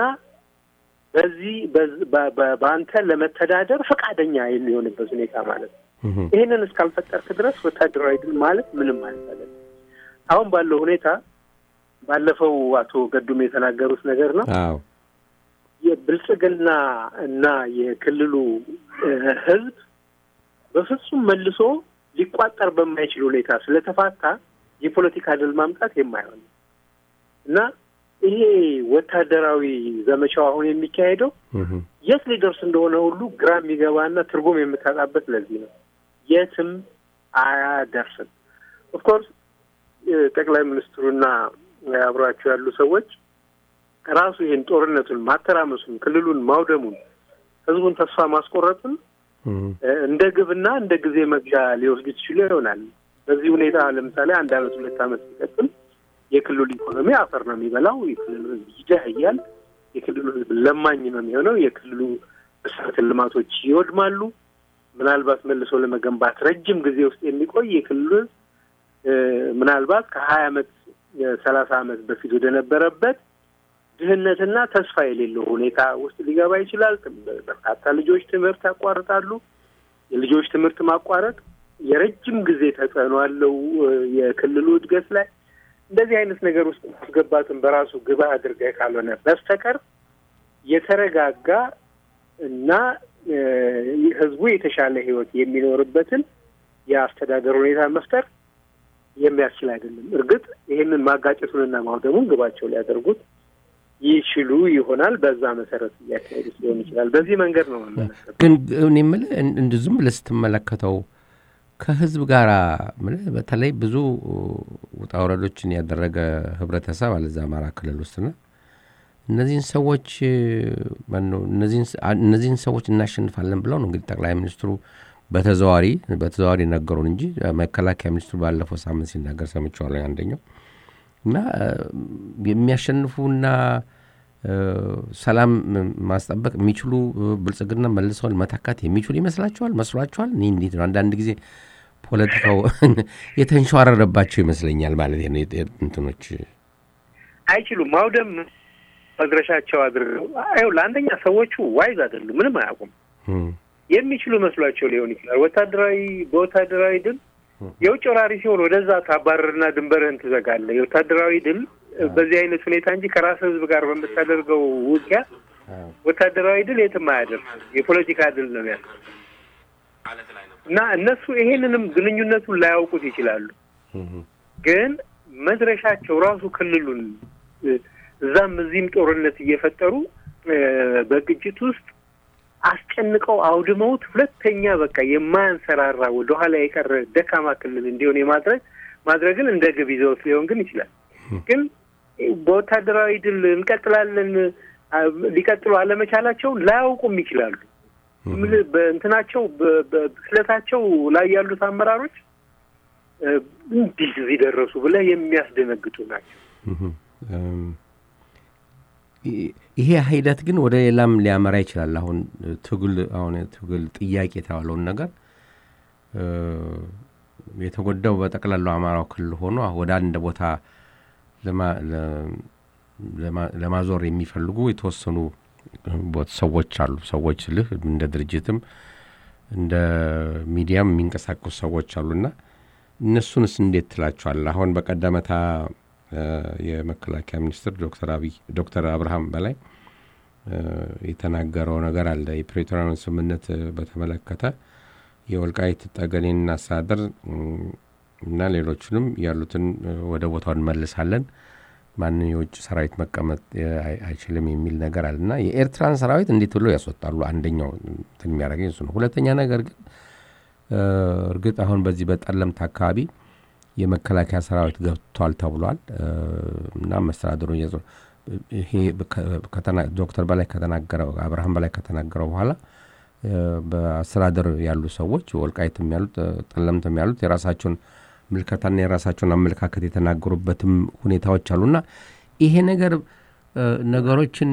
በዚህ በአንተ ለመተዳደር ፈቃደኛ የሚሆንበት ሁኔታ ማለት ነው። ይህንን እስካልፈጠርክ ድረስ ወታደራዊ ድል ማለት ምንም ማለት አይደለም። አሁን ባለው ሁኔታ ባለፈው አቶ ገዱም የተናገሩት ነገር ነው። የብልጽግና እና የክልሉ ህዝብ በፍጹም መልሶ ሊቋጠር በማይችል ሁኔታ ስለተፋታ የፖለቲካ ድል ማምጣት የማይሆን እና ይሄ ወታደራዊ ዘመቻው አሁን የሚካሄደው የት ሊደርስ እንደሆነ ሁሉ ግራ የሚገባና ትርጉም የምታጣበት ለዚህ ነው። የትም አያደርስም። ኦፍኮርስ ጠቅላይ ሚኒስትሩና አብሯቸው ያሉ ሰዎች ራሱ ይህን ጦርነቱን ማተራመሱን፣ ክልሉን ማውደሙን፣ ህዝቡን ተስፋ ማስቆረጡን እንደ ግብና እንደ ጊዜ መግዣ ሊወስዱ ይችሉ ይሆናል። በዚህ ሁኔታ ለምሳሌ አንድ አመት ሁለት አመት ሲቀጥል የክልሉ ኢኮኖሚ አፈር ነው የሚበላው። የክልሉ ህዝብ ይደህያል። የክልሉ ህዝብ ለማኝ ነው የሚሆነው። የክልሉ መሰረተ ልማቶች ይወድማሉ። ምናልባት መልሶ ለመገንባት ረጅም ጊዜ ውስጥ የሚቆይ የክልሉ ህዝብ ምናልባት ከሀያ አመት ሰላሳ አመት በፊት ወደ ነበረበት ድህነትና ተስፋ የሌለው ሁኔታ ውስጥ ሊገባ ይችላል። በርካታ ልጆች ትምህርት ያቋርጣሉ። የልጆች ትምህርት ማቋረጥ የረጅም ጊዜ ተጽዕኖ አለው የክልሉ እድገት ላይ። እንደዚህ አይነት ነገር ውስጥ ማስገባትን በራሱ ግባ አድርገህ ካልሆነ በስተቀር የተረጋጋ እና ህዝቡ የተሻለ ህይወት የሚኖርበትን የአስተዳደር ሁኔታ መፍጠር የሚያስችል አይደለም። እርግጥ ይህንን ማጋጨቱንና ማውደሙን ግባቸው ሊያደርጉት ይችሉ ይሆናል። በዛ መሰረት እያካሄዱት ሊሆን ይችላል። በዚህ መንገድ ነው መመለከት ግን እኔ የምልህ እን- እንድ ዝም ብለህ ስትመለከተው ከህዝብ ጋር ምልህ በተለይ ብዙ ውጣ ውረዶችን ያደረገ ህብረተሰብ አለ እዛ አማራ ክልል ውስጥና እነዚህን ሰዎች ማነው እነዚህን ስ- አ- እነዚህን ሰዎች እናሸንፋለን ብለው ነው እንግዲህ ጠቅላይ ሚኒስትሩ በተዘዋሪ በተዘዋሪ ነገሩን እንጂ መከላከያ ሚኒስትሩ ባለፈው ሳምንት ሲናገር ሰምቼዋለሁ አንደኛው እና እ፣ የሚያሸንፉና እ፣ ሰላም ማስጠበቅ የሚችሉ እ፣ ብልጽግና መልሰውን መተካት የሚችሉ ይመስላችኋል? መስሏችኋል? እኔ እንዴት ነው አንዳንድ ጊዜ ፖለቲካው የተንሸዋረረባቸው ይመስለኛል ማለት ነው። የጤ- እንትኖች አይችሉም። ማውደም መድረሻቸው አድርገው አይው ለአንደኛ ሰዎቹ ዋይዝ አይደሉም፣ ምንም አያውቁም። እም፣ የሚችሉ መስሏቸው ሊሆን ይችላል። ወታደራዊ በወታደራዊ ድል የውጭ ወራሪ ሲሆን ወደዛ ታባረርና ድንበርህን ትዘጋለህ። የወታደራዊ ድል በዚህ አይነት ሁኔታ እንጂ ከራስ ህዝብ ጋር በምታደርገው ውጊያ ወታደራዊ ድል የትም አያደርስ። የፖለቲካ ድል ነው ያለው እና እነሱ ይሄንንም ግንኙነቱን ላያውቁት ይችላሉ። እም፣ ግን መድረሻቸው ራሱ ክልሉን እ፣ እዛም እዚህም ጦርነት እየፈጠሩ እ፣ በግጭት ውስጥ አስጨንቀው አውድመውት ሁለተኛ በቃ የማያንሰራራ ወደኋላ የቀረ ደካማ ክልል እንዲሆን የማድረግ ማድረግን እንደ ግብ ይዘውት ሊሆን ግን ይችላል። ግን በወታደራዊ ድል እንቀጥላለን አ፣ ሊቀጥሉ አለመቻላቸውን ላያውቁም ይችላሉ። ምል- በእንትናቸው በ- በብስለታቸው ላይ ያሉት አመራሮች እ፣ እንዴት እዚህ ደረሱ ብለህ የሚያስደነግጡ ናቸው። እም፣ እም፣ ይ- ይሄ ሂደት ግን ወደ ሌላም ሊያመራ ይችላል። አሁን ትግል አሁን ትግል ጥያቄ የተባለውን ነገር እ፣ የተጎዳው በጠቅላላው አማራው ክልል ሆኖ ወደ አንድ ቦታ ለማ- ለ- ለማ- ለማዞር የሚፈልጉ የተወሰኑ ቦት- ሰዎች አሉ። ሰዎች ስልህ እንደ ድርጅትም እንደ ሚዲያም የሚንቀሳቀሱ ሰዎች አሉና እነሱንስ እንዴት ትላቸዋል? አሁን በቀደመታ እ፣ የመከላከያ ሚኒስትር ዶክተር አብይ ዶክተር አብርሃም በላይ እ፣ የተናገረው ነገር አለ። የፕሬቶሪያን ስምምነት እ፣ በተመለከተ የወልቃይት ጠገዴን አስተዳደር እም፣ እና ሌሎቹንም ያሉትን እ፣ ወደ ቦታው እንመልሳለን፣ ማንም የውጭ ሰራዊት መቀመጥ እ፣ አይ- አይችልም የሚል ነገር አለ እና የኤርትራን ሰራዊት እንዴት ብሎ ያስወጣሉ? አንደኛው እንትን የሚያደርገኝ እሱ ነው። ሁለተኛ ነገር ግን እ፣ እርግጥ አሁን በዚህ በጠለምት አካባቢ የመከላከያ ሰራዊት ገብቷል ተብሏል እ፣ እና መስተዳድሩ እየዞ ይሄ ከ- ከተና- ዶክተር በላይ ከተናገረው አብርሃም በላይ ከተናገረው በኋላ እ፣ በአስተዳደር ያሉ ሰዎች ወልቃይትም ያሉት እ፣ ጠለምትም ያሉት የራሳቸውን ምልከታና የራሳቸውን አመለካከት የተናገሩበትም ሁኔታዎች አሉና ይሄ ነገር እ፣ ነገሮችን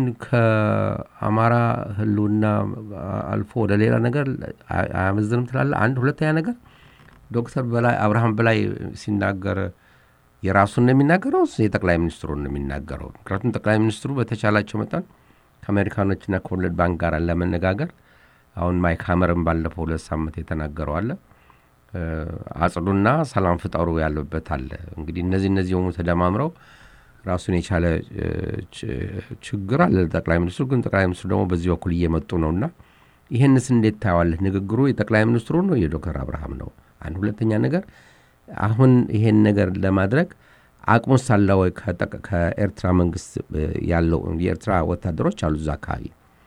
ከአማራ ሕልውና አልፎ ወደ ሌላ ነገር አያ- አያመዝንም ትላለ። አንድ ሁለተኛ ነገር ዶክተር በላይ አብርሃም በላይ ሲናገር የራሱን ነው የሚናገረው ወይስ የጠቅላይ ሚኒስትሩን ነው የሚናገረው? ምክንያቱም ጠቅላይ ሚኒስትሩ በተቻላቸው መጠን ከአሜሪካኖችና ከወርልድ ባንክ ጋር ለመነጋገር አሁን ማይክ ሀመርን ባለፈው ሁለት ሳምንት የተናገረው አለ እ፣ አጽዱና ሰላም ፍጠሩ ያለበት አለ። እንግዲህ እነዚህ እነዚህ የሆኑ ተደማምረው ራሱን የቻለ እ፣ ች- ችግር አለ ጠቅላይ ሚኒስትሩ ግን ጠቅላይ ሚኒስትሩ ደግሞ በዚህ በኩል እየመጡ ነውና ይህንስ እንዴት ታየዋለህ? ንግግሩ የጠቅላይ ሚኒስትሩ ነው የዶክተር አብርሃም ነው? አንድ ሁለተኛ ነገር አሁን ይሄን ነገር ለማድረግ አቅሙስ አለ ወይ? ከጠቅ- ከኤርትራ መንግስት እ፣ ያለው የኤርትራ ወታደሮች አሉ እዛ አካባቢ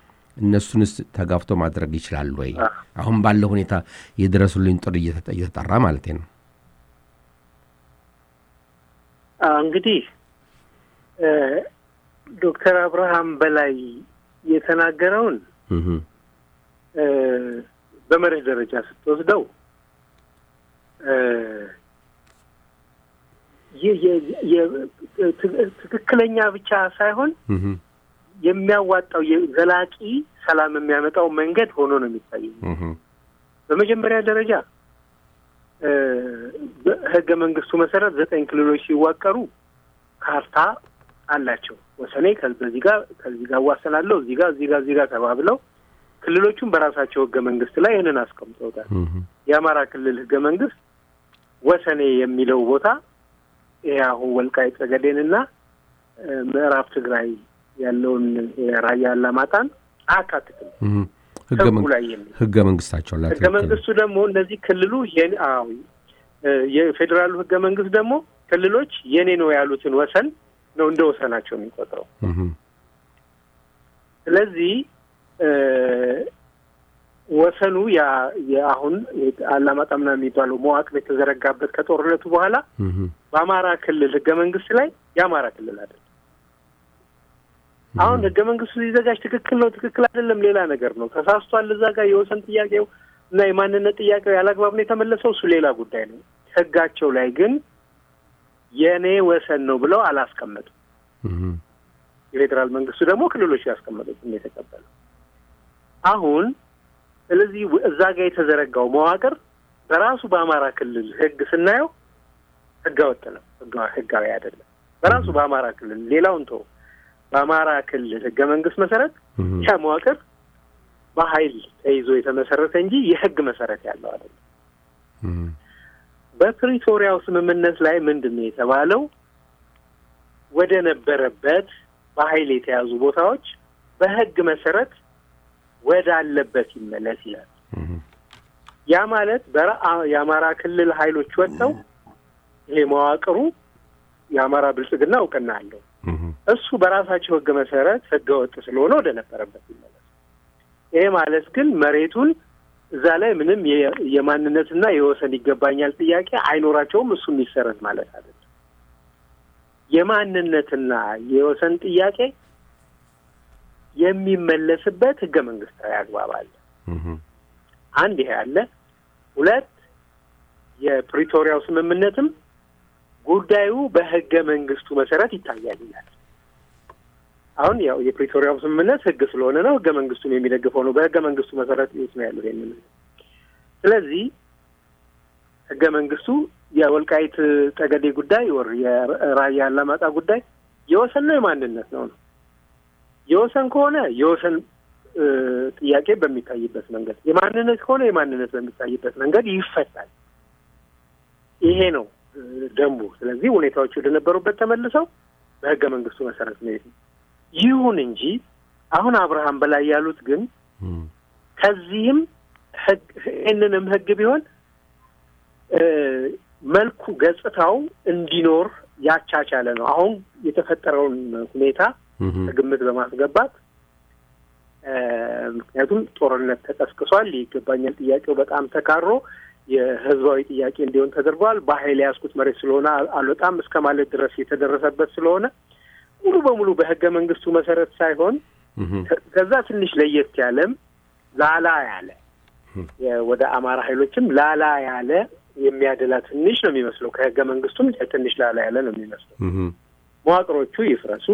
እነሱንስ ተጋፍቶ ማድረግ ይችላሉ ወይ? አሁን ባለው ሁኔታ የድረሱልኝ ጥሪ እየተጠ- እየተጠራ ማለት ነው። አዎ፣ እንግዲህ እ፣ ዶክተር አብርሃም በላይ የተናገረውን እህ፣ እ፣ በመርህ ደረጃ ስትወስደው እ፣ የ- የ- የ- ት- ትክክለኛ ብቻ ሳይሆን እህ፣ የሚያዋጣው የዘላቂ ሰላም የሚያመጣው መንገድ ሆኖ ነው የሚታየው። እህ፣ በመጀመሪያ ደረጃ እ፣ በህገ መንግስቱ መሰረት ዘጠኝ ክልሎች ሲዋቀሩ ካርታ አላቸው። ወሰኔ ከ- በዚህ ጋር ከዚህ ጋር እዋሰናለሁ እዚህ ጋር እዚህ ጋር እዚህ ጋር ተባብለው ክልሎቹም በራሳቸው ህገ መንግስት ላይ ይህንን አስቀምጠውታል። እህ፣ የአማራ ክልል ህገ መንግስት ወሰኔ የሚለው ቦታ ይሄ አሁን ወልቃይት ጠገዴንና እ፣ ምዕራብ ትግራይ ያለውን የራያ አላማጣን አያካትትም። እህ። ህገ ህጉ መንግ- ላይ የሚል ህገ መንግስታቸው ላይ ህገ መንግስቱ ደግሞ እነዚህ ክልሉ የኔ አዎ እ፣ የፌዴራሉ ህገ መንግስት ደግሞ ክልሎች የኔ ነው ያሉትን ወሰን ነው እንደ ወሰናቸው የሚቆጥረው። ስለዚህ እ፣ ወሰኑ ያ የአሁን አላማጣ ምናምን የሚባለው መዋቅር የተዘረጋበት ከጦርነቱ በኋላ እህ፣ በአማራ ክልል ህገ መንግስት ላይ የአማራ ክልል አይደለም። አሁን ህገ መንግስቱ ሲዘጋጅ ትክክል ነው ትክክል አይደለም ሌላ ነገር ነው። ተሳስቷል እዛ ጋር የወሰን ጥያቄው እና የማንነት ጥያቄው ያላግባብ ነው የተመለሰው እሱ ሌላ ጉዳይ ነው። ህጋቸው ላይ ግን የእኔ ወሰን ነው ብለው አላስቀመጡም። እህ፣ የፌዴራል መንግስቱ ደግሞ ክልሎች ያስቀመጡት ነው የተቀበለው። አሁን ስለዚህ ወ- እዛ ጋር የተዘረጋው መዋቅር በራሱ በአማራ ክልል ህግ ስናየው ህገወጥ ነው፣ ህጋ- ህጋዊ አይደለም። በራሱ በአማራ ክልል ሌላውን ተው፣ በአማራ ክልል ህገ መንግስት መሰረት እህ፣ ያ መዋቅር በኃይል ተይዞ የተመሰረተ እንጂ የህግ መሰረት ያለው አይደለም። እህ፣ በፕሪቶሪያው ስምምነት ላይ ምንድን ነው የተባለው? ወደ ነበረበት በኃይል የተያዙ ቦታዎች በህግ መሰረት ወደ አለበት ይመለስ ይላል። እህ፣ ያ ማለት በራ- የአማራ ክልል ኃይሎች ወጥተው ይሄ መዋቅሩ የአማራ ብልጽግና እውቅና አለው። እህ፣ እሱ በራሳቸው ህግ መሰረት ህገ ወጥ ስለሆነ ወደ ነበረበት ይመለስ። ይሄ ማለት ግን መሬቱን እዛ ላይ ምንም የ- የማንነትና የወሰን ይገባኛል ጥያቄ አይኖራቸውም። እሱ የሚሰረት ማለት አይደለም። የማንነትና የወሰን ጥያቄ የሚመለስበት ህገ መንግስታዊ አግባብ አለ። እህ፣ አንድ ይሄ አለ። ሁለት የፕሪቶሪያው ስምምነትም ጉዳዩ በህገ መንግስቱ መሰረት ይታያል ይላል። አሁን ያው የፕሪቶሪያው ስምምነት ህግ ስለሆነ ነው ህገ መንግስቱን የሚደግፈው ነው። በህገ መንግስቱ መሰረት የት ነው ያለው ይሄንን? ስለዚህ ህገ መንግስቱ የወልቃይት ጠገዴ ጉዳይ ወር የራያ አላማጣ ጉዳይ የወሰን ነው የማንነት ነው ነው የወሰን ከሆነ የወሰን እ፣ ጥያቄ በሚታይበት መንገድ የማንነት ከሆነ የማንነት በሚታይበት መንገድ ይፈታል። ይሄ ነው እ፣ ደንቡ። ስለዚህ ሁኔታዎች ወደ ነበሩበት ተመልሰው በህገ መንግስቱ መሰረት ነው የሄድነው። ይሁን እንጂ አሁን አብርሃም በላይ ያሉት ግን እህ፣ ከዚህም ህግ ይህንንም ህግ ቢሆን እ፣ መልኩ ገጽታው እንዲኖር ያቻቻለ ነው። አሁን የተፈጠረውን ሁኔታ እህ፣ ከግምት በማስገባት እ፣ ምክንያቱም ጦርነት ተቀስቅሷል። ይገባኛል ጥያቄው በጣም ተካሮ የህዝባዊ ጥያቄ እንዲሆን ተደርጓል። በኃይል የያዝኩት መሬት ስለሆነ አል- አልወጣም እስከ ማለት ድረስ የተደረሰበት ስለሆነ ሙሉ በሙሉ በህገ መንግስቱ መሰረት ሳይሆን እህ፣ ከ- ከዛ ትንሽ ለየት ያለም ላላ ያለ የ- ወደ አማራ ኃይሎችም ላላ ያለ የሚያደላ ትንሽ ነው የሚመስለው። ከህገ መንግስቱም ትንሽ ላላ ያለ ነው የሚመስለው። እህ፣ መዋቅሮቹ ይፍረሱ።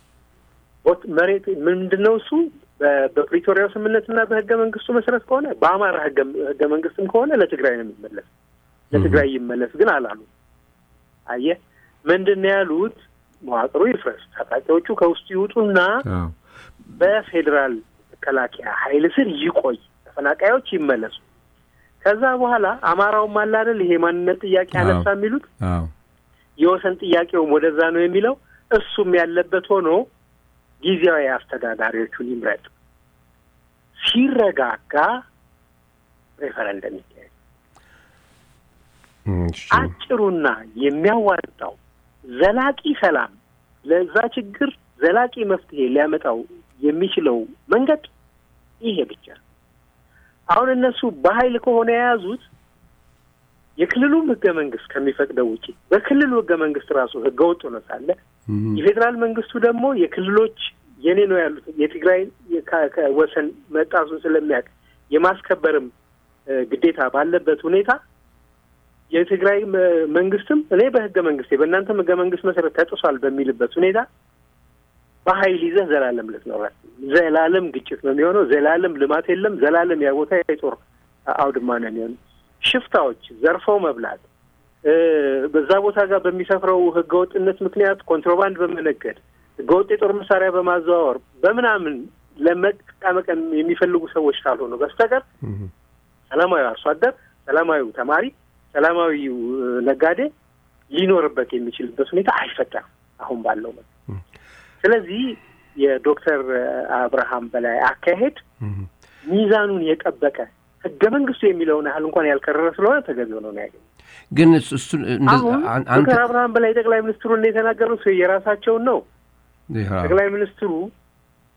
ቦት መሬት ምንድን ነው እሱ በ- በፕሪቶሪያው ስምምነትና በህገ መንግስቱ መሰረት ከሆነ በአማራ ህገ ህገ መንግስትም ከሆነ ለትግራይ ነው የሚመለስ። ለትግራይ ይመለስ ግን አላሉ። አየህ ምንድን ነው ያሉት? መዋቅሩ ይፍረስ፣ ታጣቂዎቹ ከውስጡ ይውጡና አዎ፣ በፌዴራል መከላከያ ኃይል ስር ይቆይ፣ ተፈናቃዮች ይመለሱ። ከዛ በኋላ አማራውም አለ አይደል ይሄ ማንነት ጥያቄ አዎ። አነሳ የሚሉት አዎ፣ የወሰን ጥያቄውም ወደዛ ነው የሚለው እሱም ያለበት ሆኖ ጊዜያዊ አስተዳዳሪዎቹን ይምረጥ። ሲረጋጋ ሬፈረንደም ይካሄድ። እሺ፣ አጭሩና የሚያዋጣው ዘላቂ ሰላም ለዛ ችግር ዘላቂ መፍትሄ ሊያመጣው የሚችለው መንገድ ይሄ ብቻ ነው። አሁን እነሱ በኃይል ከሆነ የያዙት የክልሉም ህገ መንግስት ከሚፈቅደው ውጪ በክልሉ ህገ መንግስት ራሱ ህገ ወጥ ሆኖ ሳለ እህ፣ የፌዴራል መንግስቱ ደግሞ የክልሎች የኔ ነው ያሉት የትግራይ የካ- ከ- ወሰን መጣሱን ስለሚያውቅ የማስከበርም እ፣ ግዴታ ባለበት ሁኔታ የትግራይ መ- መንግስትም እኔ በህገ መንግስቴ በእናንተም ህገ መንግስት መሰረት ተጥሷል በሚልበት ሁኔታ በኃይል ይዘህ ዘላለም ልትኖራት ዘላለም ግጭት ነው የሚሆነው። ዘላለም ልማት የለም። ዘላለም ያ ቦታ የጦር አውድማ ነው የሚሆነው። ሽፍታዎች ዘርፈው መብላት እ፣ በዛ ቦታ ጋር በሚሰፍረው ህገወጥነት ምክንያት ኮንትሮባንድ በመነገድ ህገወጥ የጦር መሳሪያ በማዘዋወር በምናምን ለመቀመቀም የሚፈልጉ ሰዎች ካልሆኑ በስተቀር እህ፣ ሰላማዊ አርሶ አደር፣ ሰላማዊው ተማሪ፣ ሰላማዊው እ፣ ነጋዴ ሊኖርበት የሚችልበት ሁኔታ አይፈጠርም አሁን ባለው መልክ። ስለዚህ የዶክተር አብርሃም በላይ አካሄድ እህ፣ ሚዛኑን የጠበቀ ህገ መንግስቱ የሚለውን ያህል እንኳን ያልከረረ ስለሆነ ተገቢ ሆኖ ነው ያገኘ። ግን እሱ- እሱን እንደዛ- አሁን አን- አንተ ዶክተር አብርሃም በላይ ጠቅላይ ሚኒስትሩ እንደ የተናገሩት የራሳቸውን ነው። ይኸው፣ ጠቅላይ ሚኒስትሩ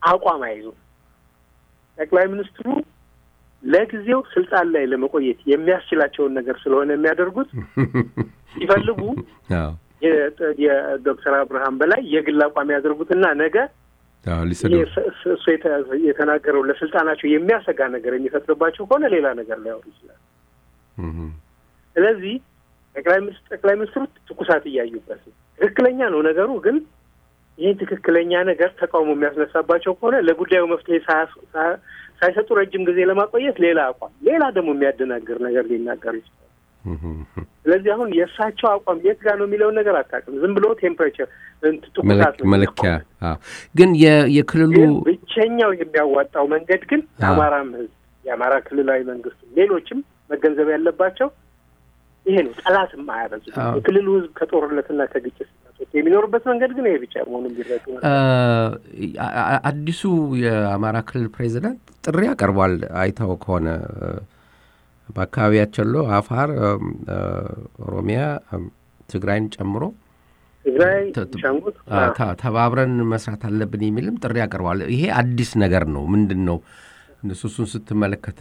አቋም አይዙም። ጠቅላይ ሚኒስትሩ ለጊዜው ስልጣን ላይ ለመቆየት የሚያስችላቸውን ነገር ስለሆነ የሚያደርጉት ሲፈልጉ አዎ የ- የዶክተር አብርሃም በላይ የግል አቋም ያደርጉትና ነገ አዎ ይሄ ሊሰዱ ስ- ስ- እሱ የተ- የተናገረው ለስልጣናቸው የሚያሰጋ ነገር የሚፈጥርባቸው ከሆነ ሌላ ነገር ሊያወሩ ይችላል። እም፣ ስለዚህ ጠቅላይ ሚኒስ- ጠቅላይ ሚኒስትሩ ትኩሳት እያዩበት ነው። ትክክለኛ ነው ነገሩ፣ ግን ይህን ትክክለኛ ነገር ተቃውሞ የሚያስነሳባቸው ከሆነ ለጉዳዩ መፍትሄ ሳያስ- ሳ- ሳይሰጡ ረጅም ጊዜ ለማቆየት ሌላ አቋም፣ ሌላ ደግሞ የሚያደናግር ነገር ሊናገሩ ይችላል። እም፣ ስለዚህ አሁን የእሳቸው አቋም የት ጋር ነው የሚለውን ነገር አታውቅም። ዝም ብሎ ቴምፕሬቸር ትኩሳት መለክ- ነው መለኪያ የሚቆመው። አዎ። ግን የ- የክልሉ ግን ብቸኛው የሚያዋጣው መንገድ ግን የአማራም ሕዝብ የአማራ ክልላዊ መንግስት ሌሎችም መገንዘብ ያለባቸው ይሄ ነው። ጠላትም አያበዙ። አዎ። የክልሉ ሕዝብ ከጦርነትና ከግጭት ሲያስወጣ የሚኖርበት መንገድ ግን ይሄ ብቻ መሆኑን ቢረዱ ነው። አ- አ- አዲሱ የአማራ ክልል ፕሬዚዳንት ጥሪ አቀርቧል። አይተው ከሆነ እ፣ በአካባቢያቸው ሎ አፋር፣ እም፣ እ፣ ኦሮሚያ፣ እም፣ ትግራይን ጨምሮ ትግራይ፣ ተ- ተ- ሻንጉት አ፣ ተ- ተባብረን መስራት አለብን የሚልም ጥሪ አቀርቧል። ይሄ አዲስ ነገር ነው። ምንድን ነው እነሱ እሱን ስትመለከት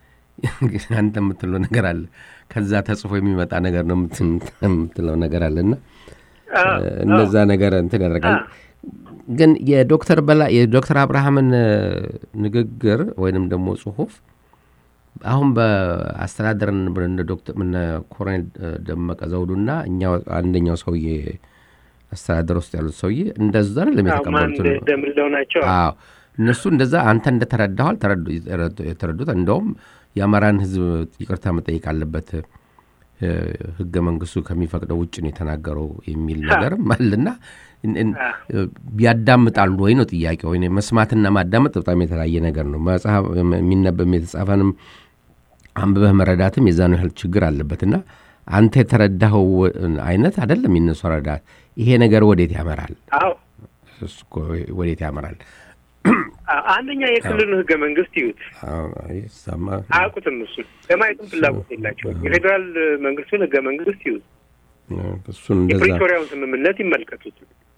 አንተ የምትለው ነገር አለ። ከዛ ተጽፎ የሚመጣ ነገር ነው የምት- የምትለው ነገር አለ እና እነዛ ነገር እንትን ያደርጋል። ግን የዶክተር በላ የዶክተር አብርሃምን እ፣ ንግግር ወይንም ደግሞ ጽሁፍ አሁን በአስተዳደርን እነ ዶክተር እነ ኮሎኔል እ፣ ደመቀ ዘውዱና እኛ አንደኛው ሰውዬ አስተዳደር ውስጥ ያሉት ሰውዬ እንደዛ አይደለም ማን የተቀበሉት። እንደምለው ናቸው። አዎ እነሱ እንደዛ አንተ እንደተረዳኋል ተረዱ- የተረዱ- የተረዱት እንደውም የአማራን ሕዝብ ይቅርታ መጠየቅ አለበት እ፣ ህገ መንግስቱ ከሚፈቅደው ውጭ ነው የተናገረው የሚል ነገርም አለና እን- እን- ያዳምጣሉ ወይ ነው ጥያቄ። ወይ መስማትና ማዳመጥ በጣም የተለያየ ነገር ነው። መጽሐፍ የሚነበብ የተጻፈንም አንብበህ መረዳትም የዛኑ ያህል ችግር አለበትና አንተ የተረዳኸው አይነት አይደለም የነሱ ረዳት። ይሄ ነገር ወዴት ያመራል? አዎ እሱ እኮ ወዴት ያመራል? አ- አንደኛ የክልሉን ህገ መንግስት ይዩት። አዎ፣ ይሰማ አያውቁትም። እሱን ለማየትም ፍላጎት የላቸውም። የፌዴራል መንግስቱን ህገ መንግስት ይዩት። እሱን እንደዛ የፕሪቶሪያውን ስምምነት ይመልከቱት።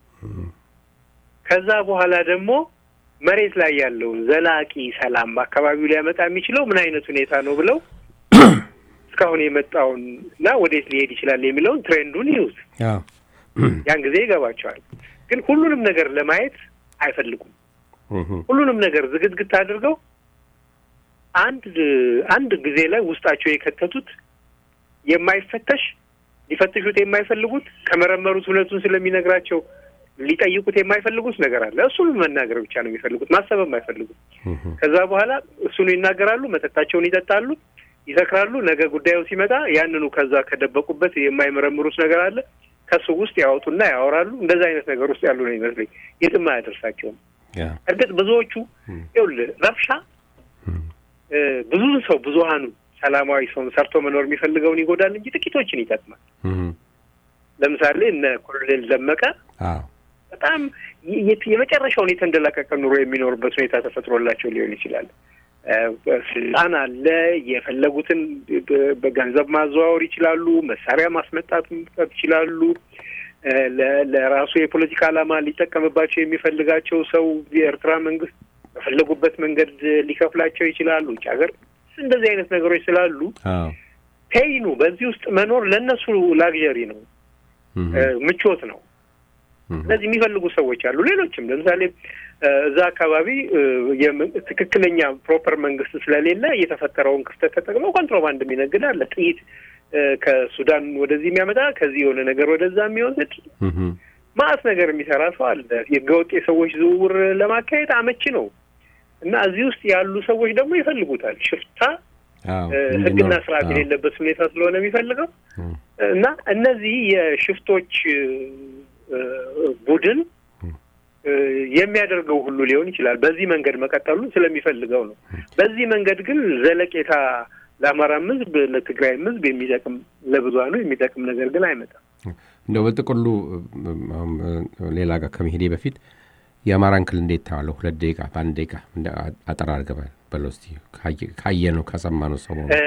ከዛ በኋላ ደግሞ መሬት ላይ ያለውን ዘላቂ ሰላም በአካባቢው ሊያመጣ የሚችለው ምን አይነት ሁኔታ ነው ብለው እስካሁን የመጣውን እና ወዴት ሊሄድ ይችላል የሚለውን ትሬንዱን ይዩት። አዎ፣ ያን ጊዜ ይገባቸዋል። ግን ሁሉንም ነገር ለማየት አይፈልጉም። እህ፣ ሁሉንም ነገር ዝግትግት አድርገው አንድ አንድ ጊዜ ላይ ውስጣቸው የከተቱት የማይፈተሽ ሊፈትሹት የማይፈልጉት ከመረመሩት እውነቱን ስለሚነግራቸው ሊጠይቁት የማይፈልጉት ነገር አለ። እሱን መናገር ብቻ ነው የሚፈልጉት፣ ማሰብም አይፈልጉት። እህ፣ ከዛ በኋላ እሱኑ ይናገራሉ፣ መጠጣቸውን ይጠጣሉ፣ ይሰክራሉ። ነገ ጉዳዩ ሲመጣ ያንኑ ከዛ ከደበቁበት የማይመረምሩት ነገር አለ ከሱ ውስጥ ያወጡና ያወራሉ። እንደዛ አይነት ነገር ውስጥ ያሉ ነው ይመስለኝ። የትም አያደርሳቸውም። ያ፣ እርግጥ ብዙዎቹ ይኸውልህ ረብሻ እ፣ ብዙ ሰው ብዙሀኑ ሰላማዊ ሰውን ሰርቶ መኖር የሚፈልገውን ይጎዳል እንጂ ጥቂቶችን ይጠቅማል። እህ፣ ለምሳሌ እነ ኮሎኔል ደመቀ አዎ፣ በጣም የ- የ- የመጨረሻውን የተንደላቀቀ ኑሮ የሚኖሩበት ሁኔታ ተፈጥሮላቸው ሊሆን ይችላል። እ፣ ስልጣን አለ። የፈለጉትን በ- በገንዘብ ማዘዋወር ይችላሉ። መሳሪያ ማስመጣት መምጣት ይችላሉ። እ፣ ለ- ለራሱ የፖለቲካ ዓላማ ሊጠቀምባቸው የሚፈልጋቸው ሰው የኤርትራ መንግስት በፈለጉበት መንገድ ሊከፍላቸው ይችላሉ። ውጭ ሀገር እንደዚህ አይነት ነገሮች ስላሉ አዎ፣ ፔይኑ በዚህ ውስጥ መኖር ለእነሱ ላግዠሪ ነው፣ እህ፣ እ፣ ምቾት ነው። እህ፣ ስለዚህ የሚፈልጉ ሰዎች አሉ። ሌሎችም ለምሳሌ እ፣ እዛ አካባቢ እ፣ የም- ትክክለኛ ፕሮፐር መንግስት ስለሌለ የተፈጠረውን ክፍተት ተጠቅመው ኮንትሮባንድ የሚነግድ አለ። ጥይት እ፣ ከሱዳን ወደዚህ የሚያመጣ ከዚህ የሆነ ነገር ወደዛ የሚወስድ እህ፣ ማአት ነገር የሚሰራ ሰው አለ። የህገወጥ የሰዎች ዝውውር ለማካሄድ አመቺ ነው እና እዚህ ውስጥ ያሉ ሰዎች ደግሞ ይፈልጉታል። ሽፍታ አዎ፣ እ፣ እንዲኖር፣ ህግና ስርዓት አዎ፣ የሌለበት ሁኔታ ስለሆነ የሚፈልገው እህ፣ እና እነዚህ የሽፍቶች እ፣ እ፣ ቡድን እ፣ የሚያደርገው ሁሉ ሊሆን ይችላል። በዚህ መንገድ መቀጠሉን ስለሚፈልገው ነው። በዚህ መንገድ ግን ዘለቄታ ለአማራም ህዝብ ለትግራይም ህዝብ የሚጠቅም ለብዙሃኑ የሚጠቅም ነገር ግን አይመጣም። እንደው በጥቅሉ እም፣ አሁን ሌላ ጋር ከመሄዴ በፊት የአማራን ክልል እንዴት ታዋለሁ? ሁለት ደቂቃ በአንድ ደቂቃ እንደ አጠር አድርገህ በለው እስኪ ካየ ነው ከሰማ ነው ሰሞኑ እ፣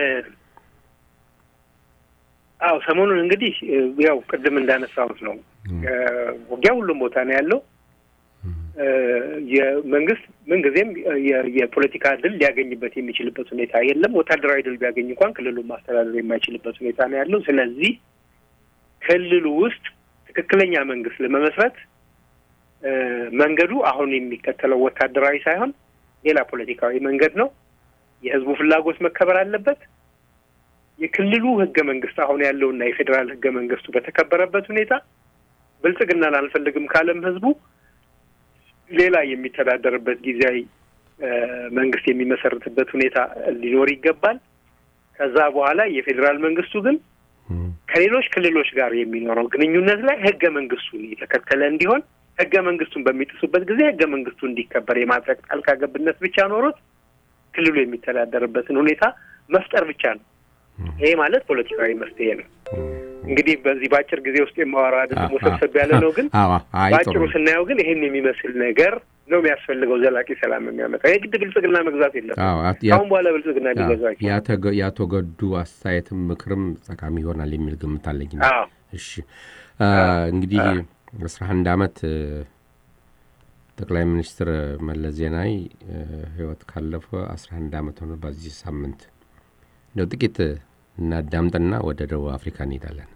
አዎ ሰሞኑን እንግዲህ እ፣ ያው ቅድም እንዳነሳሁት ነው እ፣ ውጊያ ሁሉም ቦታ ነው ያለው። የመንግስት ምንጊዜም የፖለቲካ ድል ሊያገኝበት የሚችልበት ሁኔታ የለም። ወታደራዊ ድል ቢያገኝ እንኳን ክልሉን ማስተዳደር የማይችልበት ሁኔታ ነው ያለው። ስለዚህ ክልሉ ውስጥ ትክክለኛ መንግስት ለመመስረት መንገዱ አሁን የሚከተለው ወታደራዊ ሳይሆን ሌላ ፖለቲካዊ መንገድ ነው። የህዝቡ ፍላጎት መከበር አለበት። የክልሉ ህገ መንግስት አሁን ያለውና የፌዴራል ህገ መንግስቱ በተከበረበት ሁኔታ ብልጽግናን አልፈልግም ካለም ህዝቡ ሌላ የሚተዳደርበት ጊዜያዊ መንግስት የሚመሰርትበት ሁኔታ ሊኖር ይገባል። ከዛ በኋላ የፌዴራል መንግስቱ ግን ከሌሎች ክልሎች ጋር የሚኖረው ግንኙነት ላይ ህገ መንግስቱን የተከተለ እንዲሆን ህገ መንግስቱን በሚጥሱበት ጊዜ ህገ መንግስቱ እንዲከበር የማድረግ ጣልቃ ገብነት ብቻ ኖሮት ክልሉ የሚተዳደርበትን ሁኔታ መፍጠር ብቻ ነው። ይሄ ማለት ፖለቲካዊ መፍትሄ ነው። እንግዲህ በዚህ በአጭር ጊዜ ውስጥ የማወራው አይደለም፣ ወሰብሰብ ያለ ነው። ግን በአጭሩ ስናየው ግን ይህን የሚመስል ነገር ነው የሚያስፈልገው ዘላቂ ሰላም የሚያመጣ የግድ ብልጽግና መግዛት የለም። አሁን በኋላ ብልጽግና ሊገዛቸው የአቶ ገዱ አስተያየትም ምክርም ጠቃሚ ይሆናል የሚል ግምት አለኝ። እሺ እንግዲህ አስራ አንድ አመት ጠቅላይ ሚኒስትር መለስ ዜናዊ ህይወት ካለፈ አስራ አንድ አመት ሆነ። በዚህ ሳምንት እንደው ጥቂት እናዳምጥና ወደ ደቡብ አፍሪካ እንሄዳለን።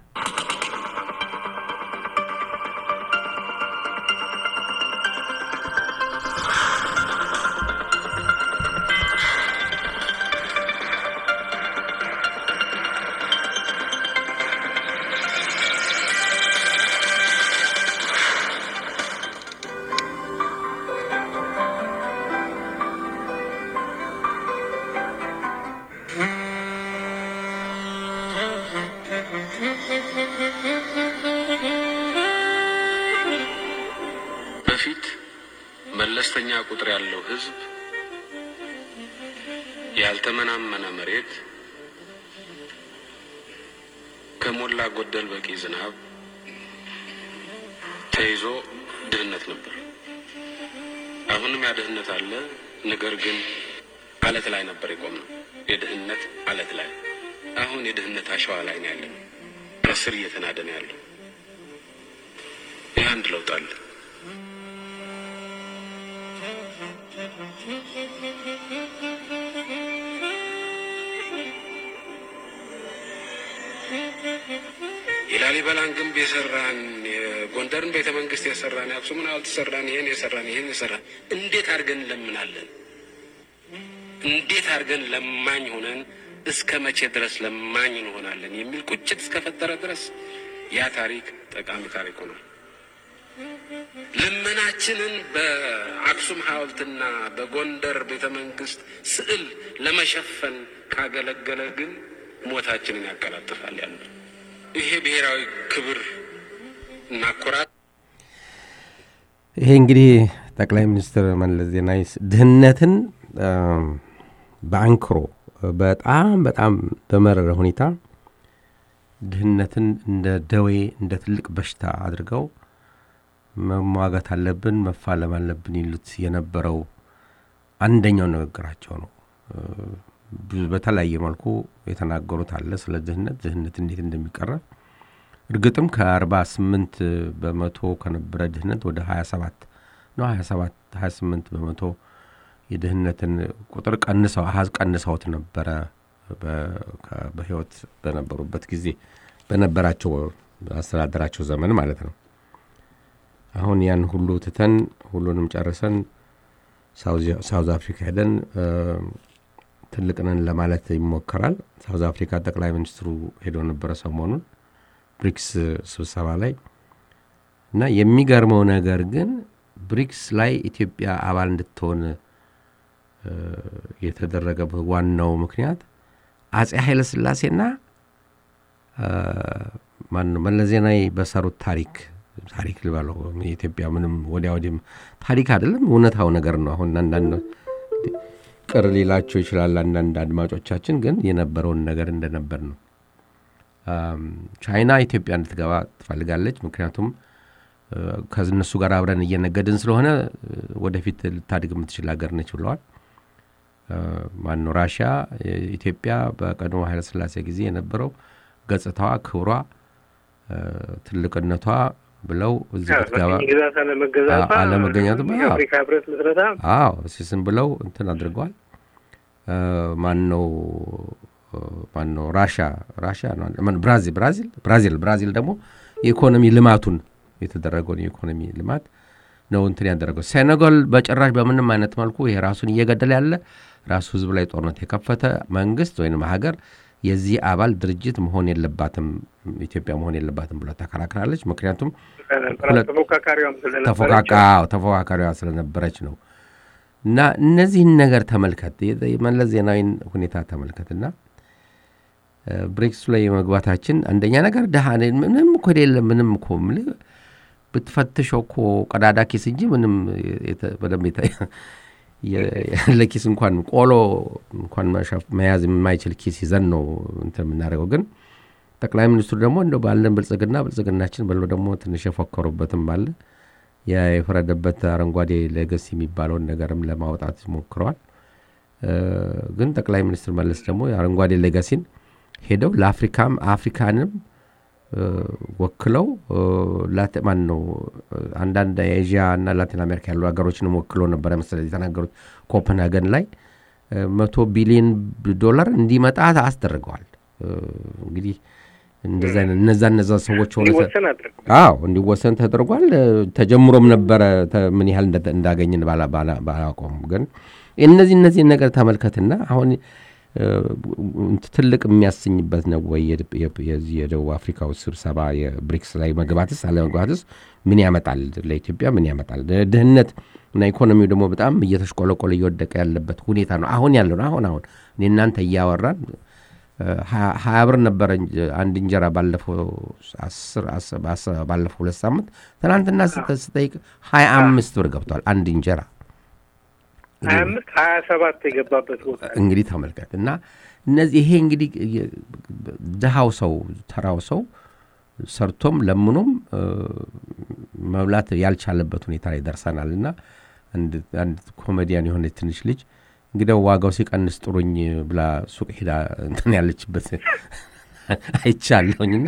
በፊት መለስተኛ ቁጥር ያለው ህዝብ ያልተመናመነ መሬት ከሞላ ጎደል በቂ ዝናብ ተይዞ ድህነት ነበር። አሁንም ያ ድህነት አለ። ነገር ግን አለት ላይ ነበር የቆምነው። የድህነት አለት ላይ አሁን የድህነት አሸዋ ላይ ነው ያለን። ከስር እየተናደ ነው ያለው። ይህ አንድ ለውጥ አለ። የላሊበላን ግንብ የሰራን የጎንደርን ቤተ መንግስት የሰራን የአክሱምን ሐውልት የሰራን ይህን የሰራን ይህን የሰራን እንዴት አድርገን እንለምናለን? እንዴት አድርገን ለማኝ ሆነን እስከ መቼ ድረስ ለማኝ እንሆናለን? የሚል ቁጭት እስከፈጠረ ድረስ ያ ታሪክ ጠቃሚ ታሪክ ሆኗል። ልመናችንን በአክሱም ሐውልትና በጎንደር ቤተ መንግስት ስዕል ለመሸፈን ካገለገለ ግን ሞታችንን ያቀላጥፋል ያለ ይሄ ብሔራዊ ክብር እና ኩራት። ይሄ እንግዲህ ጠቅላይ ሚኒስትር መለስ ዜናዊ ድህነትን በአንክሮ በጣም በጣም በመረረ ሁኔታ ድህነትን እንደ ደዌ እንደ ትልቅ በሽታ አድርገው መሟጋት አለብን፣ መፋለም አለብን ይሉት የነበረው አንደኛው ንግግራቸው ነው። በተለያየ መልኩ የተናገሩት አለ ስለ ድህነት ድህነት እንዴት እንደሚቀረፍ እርግጥም ከአርባ ስምንት በመቶ ከነበረ ድህነት ወደ ሀያ ሰባት ነው ሀያ ሰባት ሀያ ስምንት በመቶ የድህነትን ቁጥር ቀንሰው አሀዝ ቀንሰውት ነበረ በህይወት በነበሩበት ጊዜ በነበራቸው አስተዳደራቸው ዘመን ማለት ነው። አሁን ያን ሁሉ ትተን ሁሉንም ጨርሰን ሳውዝ አፍሪካ ሄደን ትልቅ ነን ለማለት ይሞከራል። ሳውዝ አፍሪካ ጠቅላይ ሚኒስትሩ ሄዶ ነበረ ሰሞኑን ብሪክስ ስብሰባ ላይ እና የሚገርመው ነገር ግን ብሪክስ ላይ ኢትዮጵያ አባል እንድትሆን የተደረገበት ዋናው ምክንያት አጼ ኃይለ ሥላሴና ማነው መለስ ዜናዊ በሰሩት ታሪክ ታሪክ ልበለው የኢትዮጵያ ምንም ወዲያ ወዲህም ታሪክ አይደለም፣ እውነታው ነገር ነው። አሁን አንዳንድ ቅር ሊላቸው ይችላል አንዳንድ አድማጮቻችን፣ ግን የነበረውን ነገር እንደነበር ነው። ቻይና ኢትዮጵያ እንድትገባ ትፈልጋለች። ምክንያቱም ከእነሱ ጋር አብረን እየነገድን ስለሆነ ወደፊት ልታድግ የምትችል ሀገር ነች ብለዋል። ማነው ራሽያ ኢትዮጵያ በቀድሞ ኃይለሥላሴ ጊዜ የነበረው ገጽታዋ፣ ክብሯ፣ ትልቅነቷ ብለው እዚህ ብትገባ በቅኝ ግዛት አለመገዛቷ አዎ፣ አለመገኘቱ፣ አዎ። የአፍሪካ ህብረት ምስረታ አዎ ሲስም ብለው እንትን አድርገዋል። ማን ነው ማን ነው ራሻ ራሻ ነው ማን ብራዚል ብራዚል ብራዚል ብራዚል ደግሞ የኢኮኖሚ ልማቱን የተደረገውን የኢኮኖሚ ልማት ነው እንትን ያደረገው። ሴኔጋል በጭራሽ በምንም አይነት መልኩ ይሄ ራሱን እየገደለ ያለ ራሱ ህዝብ ላይ ጦርነት የከፈተ መንግስት ወይም ሀገር የዚህ አባል ድርጅት መሆን የለባትም ኢትዮጵያ መሆን የለባትም ብላ ተከራክራለች። ምክንያቱም ሁለት- ተፎካካሪዋም ስለነበረች ተፎቃቃ ተፎካካሪዋ ስለነበረች ነው። እና እነዚህን ነገር ተመልከት፣ የ- የመለስ ዜናዊን ሁኔታ ተመልከትና እ፣ ብሬክሱ ላይ የመግባታችን አንደኛ ነገር ድሃ ነን፣ ምንም እኮ የሌለ ምንም እኮ የምልህ ብትፈትሸው እኮ ቀዳዳ ኪስ እንጂ ምንም የተ- በደንብ የተ- የ- ያለ ኪስ እንኳን ቆሎ እንኳን መሸፍ- መያዝ የማይችል ኪስ ይዘን ነው እንትን የምናደርገው ግን ጠቅላይ ሚኒስትሩ ደግሞ እንደው ባለን ብልጽግና ብልጽግናችን ብለው ደግሞ ትንሽ የፎከሩበትም አለ ያ የፈረደበት አረንጓዴ ሌገሲ የሚባለውን ነገርም ለማውጣት ሞክረዋል። እ፣ ግን ጠቅላይ ሚኒስትር መለስ ደግሞ የአረንጓዴ ሌጋሲን ሄደው ለአፍሪካም አፍሪካንም እ፣ ወክለው እ፣ ላቲ- ማን ነው እ፣ አንዳንድ የኤዥያ እና ላቲን አሜሪካ ያሉ ሀገሮችንም ወክለው ነበረ መሰለኝ የተናገሩት ኮፐንሃገን ላይ እ፣ መቶ ቢሊዮን ዶላር እንዲመጣ አስደርገዋል። እ፣ እንግዲህ እንደዛ አይነት እነዛ እነዛ ሰዎች ሆነ እንዲወሰን አድርገው አዎ እንዲወሰን ተደርጓል። እ፣ ተጀምሮም ነበረ ተ- ምን ያህል እንደ- እንዳገኝን ባላ- ባላ- ባላውቀውም ግን እነዚህ እነዚህን ነገር ተመልከትና አሁን እ፣ እንትን ትልቅ የሚያሰኝበት ነው ወይ የድ- የ- የዚህ የደቡብ አፍሪካው ስብሰባ የብሪክስ ላይ መግባትስ አለመግባትስ ምን ያመጣል ለኢትዮጵያ ምን ያመጣል? ድ- ድህነት እና ኢኮኖሚው ደግሞ በጣም እየተሽቆለቆለ እየወደቀ ያለበት ሁኔታ ነው አሁን ያለው ነው። አሁን አሁን እኔ እናንተ እያወራን ሀ- ሀያ ብር ነበረ እንጀ- አንድ እንጀራ ባለፈው አስር አስ- አስ- ባለፈው ሁለት ሳምንት ትናንትና ስጠ- ስጠይቅ ሀያ አምስት ብር ገብቷል አንድ እንጀራ። ሀያ አምስት ሀያ ሰባት የገባበት ቦታ እንግዲህ ተመልከት እና እነዚህ ይሄ እንግዲህ የ- ድሃው ሰው ተራው ሰው ሰርቶም ለምኖም እ፣ መብላት ያልቻለበት ሁኔታ ላይ ደርሰናል እና አንድ አንድ ኮሜዲያን የሆነች ትንሽ ልጅ እንግዲያው ዋጋው ሲቀንስ ጥሩኝ ብላ ሱቅ ሄዳ እንትን ያለችበት አይቻለሁኝና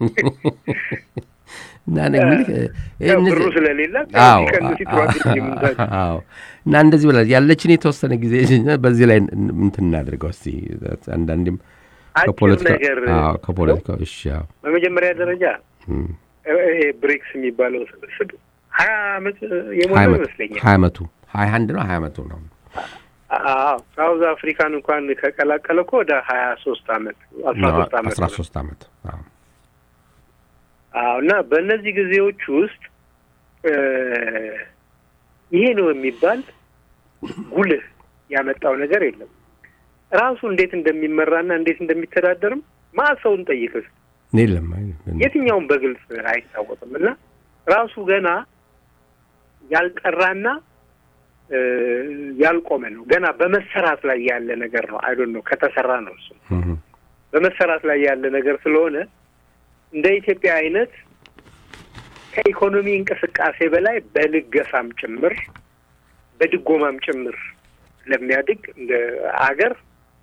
እና እኔ እንግዲህ ያው እነዚህ- ብሩ ስለሌላት አዎ ሲቀንስ ይተዋል የምንዛቸው አዎ። እና እንደዚህ ብላ ያለችን የተወሰነ ጊዜ በዚህ ላይ እንትን እናድርገው እስቲ አንዳንዴም አጭር ከፖለቲካ ነገር አዎ፣ ከፖለቲካ እሺ አዎ። በመጀመሪያ ደረጃ እም፣ ይሄ ብሪክስ የሚባለው ስብስብ ሀያ አመት ሀያ የሞላው ዓመቱ ይመስለኛል። ሀያ ዓመቱ ሀያ አንድ ነው ሀያ ዓመቱ ነው አዎ ሳውዝ አፍሪካን እንኳን ከቀላቀለ እኮ ወደ ሀያ ሶስት አመት አስራ ሶስት አመት አስራ ነው። ሶስት ዓመት አዎ። አዎ እና በእነዚህ ጊዜዎች ውስጥ እ ይሄ ነው የሚባል ጉልህ ያመጣው ነገር የለም። ራሱ እንዴት እንደሚመራና እንዴት እንደሚተዳደርም ማሰውን ጠይቅስ የለም አይ- የትኛውም በግልጽ አይታወቅም እና ራሱ ገና ያልጠራና እ ያልቆመ ነው። ገና በመሰራት ላይ ያለ ነገር ነው። አይዶን ነው ከተሰራ ነው እሱ እም፣ በመሰራት ላይ ያለ ነገር ስለሆነ እንደ ኢትዮጵያ አይነት ከኢኮኖሚ እንቅስቃሴ በላይ በልገሳም ጭምር በድጎማም ጭምር ለሚያድግ እንደ አገር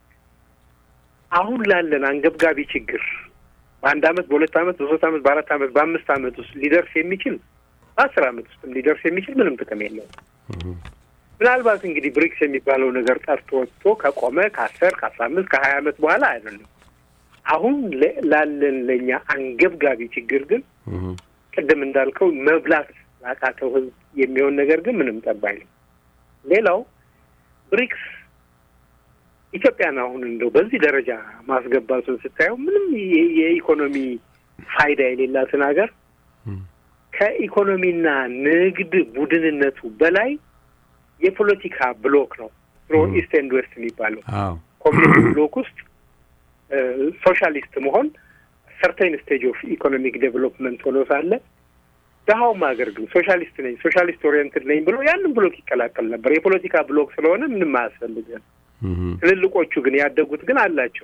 አሁን ላለን አንገብጋቢ ችግር በአንድ አመት፣ በሁለት አመት፣ በሶስት አመት፣ በአራት አመት፣ በአምስት አመት ውስጥ ሊደርስ የሚችል በአስር አመት ውስጥም ሊደርስ የሚችል ምንም ጥቅም የለውም። ምናልባት እንግዲህ ብሪክስ የሚባለው ነገር ጠርቶ ወጥቶ ከቆመ ከአስር ከአስራ አምስት ከሀያ አመት በኋላ አይደለም። አሁን ለ- ላለን ለእኛ አንገብጋቢ ችግር ግን እም፣ ቅድም እንዳልከው መብላት ላቃተው ህዝብ የሚሆን ነገር ግን ምንም ጠብ አይልም። ሌላው ብሪክስ ኢትዮጵያን አሁን እንደው በዚህ ደረጃ ማስገባቱን ስታየው ምንም የ- የኢኮኖሚ ፋይዳ የሌላትን ሀገር እም፣ ከኢኮኖሚና ንግድ ቡድንነቱ በላይ የፖለቲካ ብሎክ ነው። ድሮ ም። ኢስት ኤንድ ዌስት የሚባለው አዎ ኮሚኒስት ብሎክ ውስጥ ሶሻሊስት መሆን ሰርተን ስቴጅ ኦፍ ኢኮኖሚክ ዴቨሎፕመንት ሆኖ ሳለ ድሀውም ሀገር ግን ሶሻሊስት ነኝ ሶሻሊስት ኦሪየንትድ ነኝ ብሎ ያንን ብሎክ ይቀላቀል ነበር። የፖለቲካ ብሎክ ስለሆነ ምንም አያስፈልግም። እም፣ ትልልቆቹ ግን ያደጉት ግን አላቸው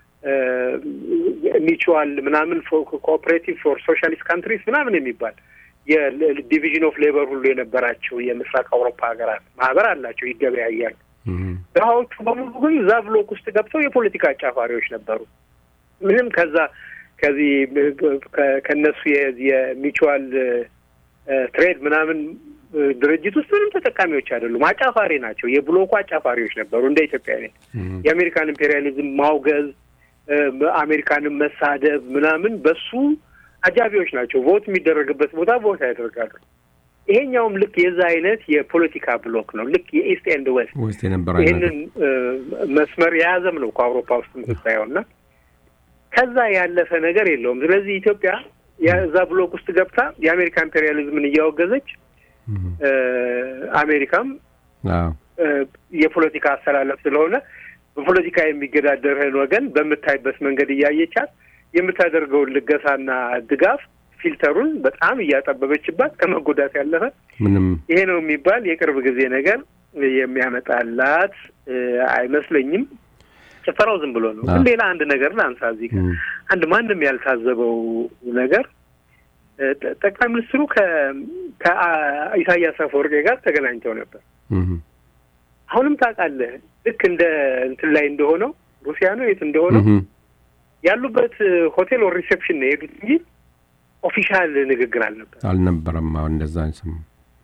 ሚቹዋል ምናምን ኮኦፕሬቲቭ ፎር ሶሻሊስት ካንትሪስ ምናምን የሚባል የዲቪዥን ኦፍ ሌበር ሁሉ የነበራቸው የምስራቅ አውሮፓ ሀገራት ማህበር አላቸው፣ ይገበያያሉ። እም፣ ድሀዎቹ በሙሉ ግን እዛ ብሎክ ውስጥ ገብተው የፖለቲካ አጫፋሪዎች ነበሩ። ምንም ከዛ ከዚህ ከ- ከእነሱ የሚቹዋል ትሬድ ምናምን እ፣ ድርጅት ውስጥ ምንም ተጠቃሚዎች አይደሉም። አጫፋሪ ናቸው። የብሎኩ አጫፋሪዎች ነበሩ እንደ ኢትዮጵያ አይነት የአሜሪካን ኢምፔሪያሊዝም ማውገዝ እ፣ አሜሪካንን መሳደብ ምናምን በሱ አጃቢዎች ናቸው። ቮት የሚደረግበት ቦታ ቮት ያደርጋሉ። ይሄኛውም ልክ የዛ አይነት የፖለቲካ ብሎክ ነው። ልክ የኢስት ኤንድ ዌስት ውስጥ የነበረ አይነት ይህንን እ፣ መስመር የያዘም ነው ከአውሮፓ ውስጥ የምትታየው እና ከዛ ያለፈ ነገር የለውም። ስለዚህ ኢትዮጵያ የዛ ብሎክ ውስጥ ገብታ የአሜሪካ ኢምፔሪያሊዝምን እያወገዘች እም፣ እ፣ አሜሪካም አዎ እ፣ የፖለቲካ አስተላለፍ ስለሆነ በፖለቲካ የሚገዳደርህን ወገን በምታይበት መንገድ እያየቻት የምታደርገውን ልገሳና ድጋፍ ፊልተሩን በጣም እያጠበበችባት ከመጎዳት ያለፈ ምንም ይሄ ነው የሚባል የቅርብ ጊዜ ነገር የሚያመጣላት እ፣ አይመስለኝም። ጭፈራው ዝም ብሎ ነው። ግን አዎ። ሌላ አንድ ነገር ላንሳ እዚህ ጋር እም፣ አንድ ማንም ያልታዘበው ነገር እ፣ ጠ- ጠቅላይ ሚኒስትሩ ከ- ከኢሳያስ አፈወርቄ ጋር ተገናኝተው ነበር። እም፣ አሁንም ታውቃለህ ልክ እንደ እንትን ላይ እንደሆነው ሩሲያ ነው የት እንደሆነው እም፣ ያሉበት እ፣ ሆቴል ወር ሪሴፕሽን ነው የሄዱት እንጂ ኦፊሻል ንግግር አልነበር አልነበረም። አሁን እንደዛ ስም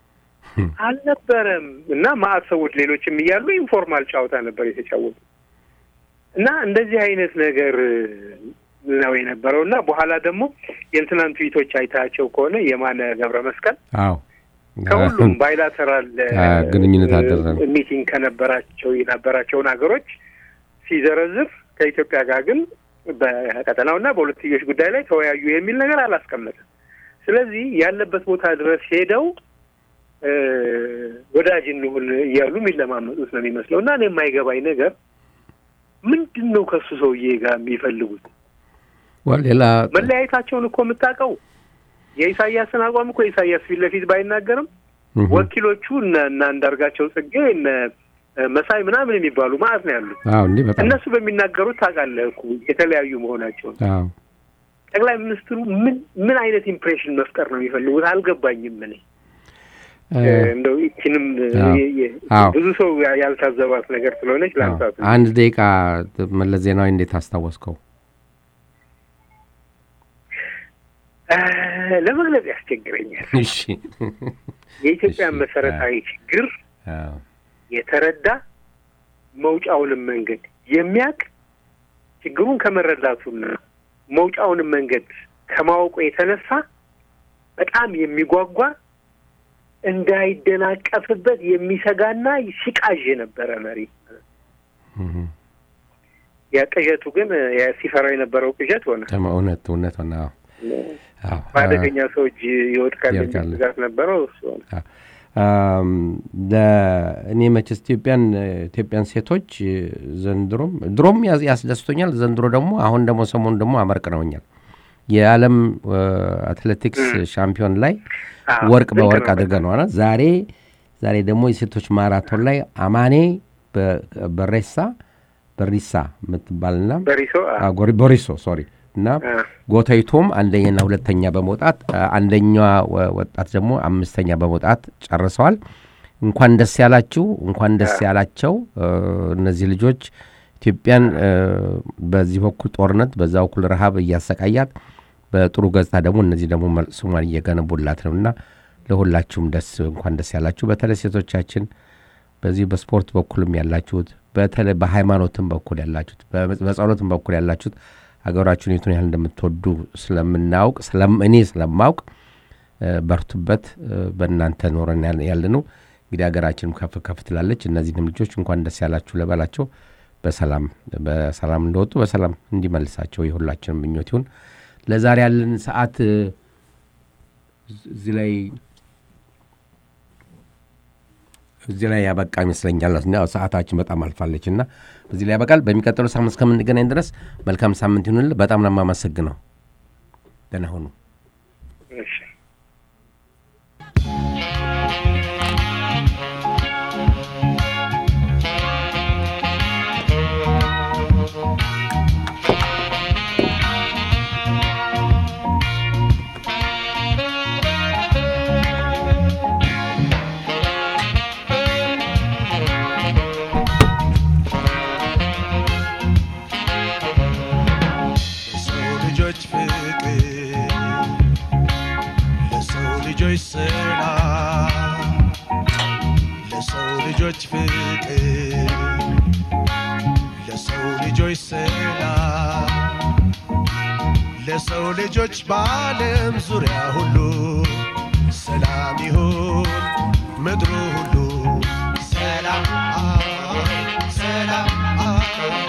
አልነበረም እና ማአት ሰዎች ሌሎችም እያሉ ኢንፎርማል ጨዋታ ነበር የተጫወቱ እና እንደዚህ አይነት ነገር ነው የነበረው እና በኋላ ደግሞ የእንትናን ትዊቶች አይታቸው ከሆነ የማነ ገብረ መስቀል አዎ ከሁሉም ባይላተራል አ፣ ግንኙነት አደረገ። ሚቲንግ ከነበራቸው የነበራቸውን ሀገሮች ሲዘረዝር ከኢትዮጵያ ጋር ግን በቀጠናውና በሁለትዮሽ ጉዳይ ላይ ተወያዩ የሚል ነገር አላስቀመጠም። ስለዚህ ያለበት ቦታ ድረስ ሄደው እ፣ ወዳጅ እንሁን እያሉ የሚለማመጡት ነው የሚመስለው እና እኔ የማይገባኝ ነገር ምንድን ነው ከሱ ሰውዬ ጋር የሚፈልጉት? ወል ሌላ መለያየታቸውን እኮ የምታውቀው የኢሳያስን አቋም እኮ ኢሳያስ ፊት ለፊት ባይናገርም እም፣ ወኪሎቹ እነ እነ አንዳርጋቸው ጽጌ እነ መሳይ ምናምን የሚባሉ ማለት ነው ያሉት። አዎ እንዲህ በጣም እነሱ በሚናገሩት ታውቃለህ እኮ የተለያዩ መሆናቸውን። አዎ ጠቅላይ ሚኒስትሩ ምን ምን አይነት ኢምፕሬሽን መፍጠር ነው የሚፈልጉት? አልገባኝም። እኔ እ፣ እንደው ይችንም አዎ። የ- የ- አዎ። ብዙ ሰው ያ- ያልታዘባት ነገር ስለሆነች አዎ። ላንሳት። አንድ ደቂቃ መለስ ዜናዊ እንዴት አስታወስከው? እ፣ ለመግለጽ ያስቸግረኛል። እሺ የኢትዮጵያን እሺ፣ መሰረታዊ ችግር አዎ የተረዳ መውጫውንም መንገድ የሚያውቅ ችግሩን ከመረዳቱና መውጫውንም መንገድ ከማወቁ የተነሳ በጣም የሚጓጓ እንዳይደናቀፍበት የሚሰጋና ሲቃዥ የነበረ መሪ። እም፣ ያ ቅዠቱ ግን ያ ሲፈራው የነበረው ቅዠት ሆነ። ተማ እውነት እውነት ሆነ። አዎ አዎ በአደገኛ ሰው እጅ ይወድቃል የሚል ይወድቃል። ስጋት ነበረው። እሱ ሆነ። አም፣ ለእኔ መቼስ ኢትዮጵያን ኢትዮጵያን ሴቶች ዘንድሮም ድሮም ያስ- ያስደስቶኛል። ዘንድሮ ደግሞ አሁን ደግሞ ሰሞኑ ደግሞ አመርቅነውኛል። የዓለም እ፣ አትሌቲክስ ሻምፒዮን ላይ አዎ፣ ወርቅ ድንቅ በወርቅ ነው አድርገነዋል። ዛሬ ዛሬ ደግሞ የሴቶች ማራቶን ላይ አማኔ በ- በሬሳ በሪሳ የምትባልና በሪሶ አ- አ፣ ጎሪ- ቦሪሶ ሶሪ እና አ፣ ጎተይቶም አንደኛና ሁለተኛ በመውጣት አ፣ አንደኛዋ ወ- ወጣት ደግሞ አምስተኛ በመውጣት ጨርሰዋል። እንኳን ደስ ያላችሁ፣ እንኳን ደስ ያላቸው እ፣ እነዚህ ልጆች ኢትዮጵያን እ፣ በዚህ በኩል ጦርነት፣ በዛ በኩል ረሃብ እያሰቃያት በጥሩ ገጽታ ደግሞ እነዚህ ደግሞ መል- ስሟን እየገነቡላት ነው እና ለሁላችሁም ደስ እንኳን ደስ ያላችሁ። በተለይ ሴቶቻችን በዚህ በስፖርት በኩልም ያላችሁት በተለይ በሃይማኖትም በኩል ያላችሁት በመ- በጸሎትም በኩል ያላችሁት ሀገራችሁን የቱን ያህል እንደምትወዱ ስለምናውቅ ስለም- እኔ ስለማውቅ እ፣ በርቱበት። እ፣ በእናንተ ኖረን ያለ- ያለ ነው እንግዲህ ሀገራችንም ከፍ ከፍ ትላለች። እነዚህንም ልጆች እንኳን ደስ ያላችሁ ልበላቸው። በሰላም በሰላም እንደወጡ በሰላም እንዲመልሳቸው የሁላችንም ምኞት ይሁን። ለዛሬ ያለን ሰዓት እ፣ እዚህ ላይ እዚህ ላይ ያበቃ ይመስለኛል። ያው ሰዓታችን በጣም አልፋለች እና እዚህ ላይ ያበቃል። በሚቀጥለው ሳምንት እስከምንገናኝ ድረስ መልካም ሳምንት ይሁንል። በጣም ነው የማመሰግነው። ደህና ሁኑ። እሺ። የሰው ልጆች ፍቅር ልጆች ሰላም ለሰው ልጆች ፍቅር ለሰው ልጆች ሰላም ለሰው ልጆች በዓለም ዙሪያ ሁሉ ሰላም ይሁን ምድሩ ሁሉ ሰላም ሰላም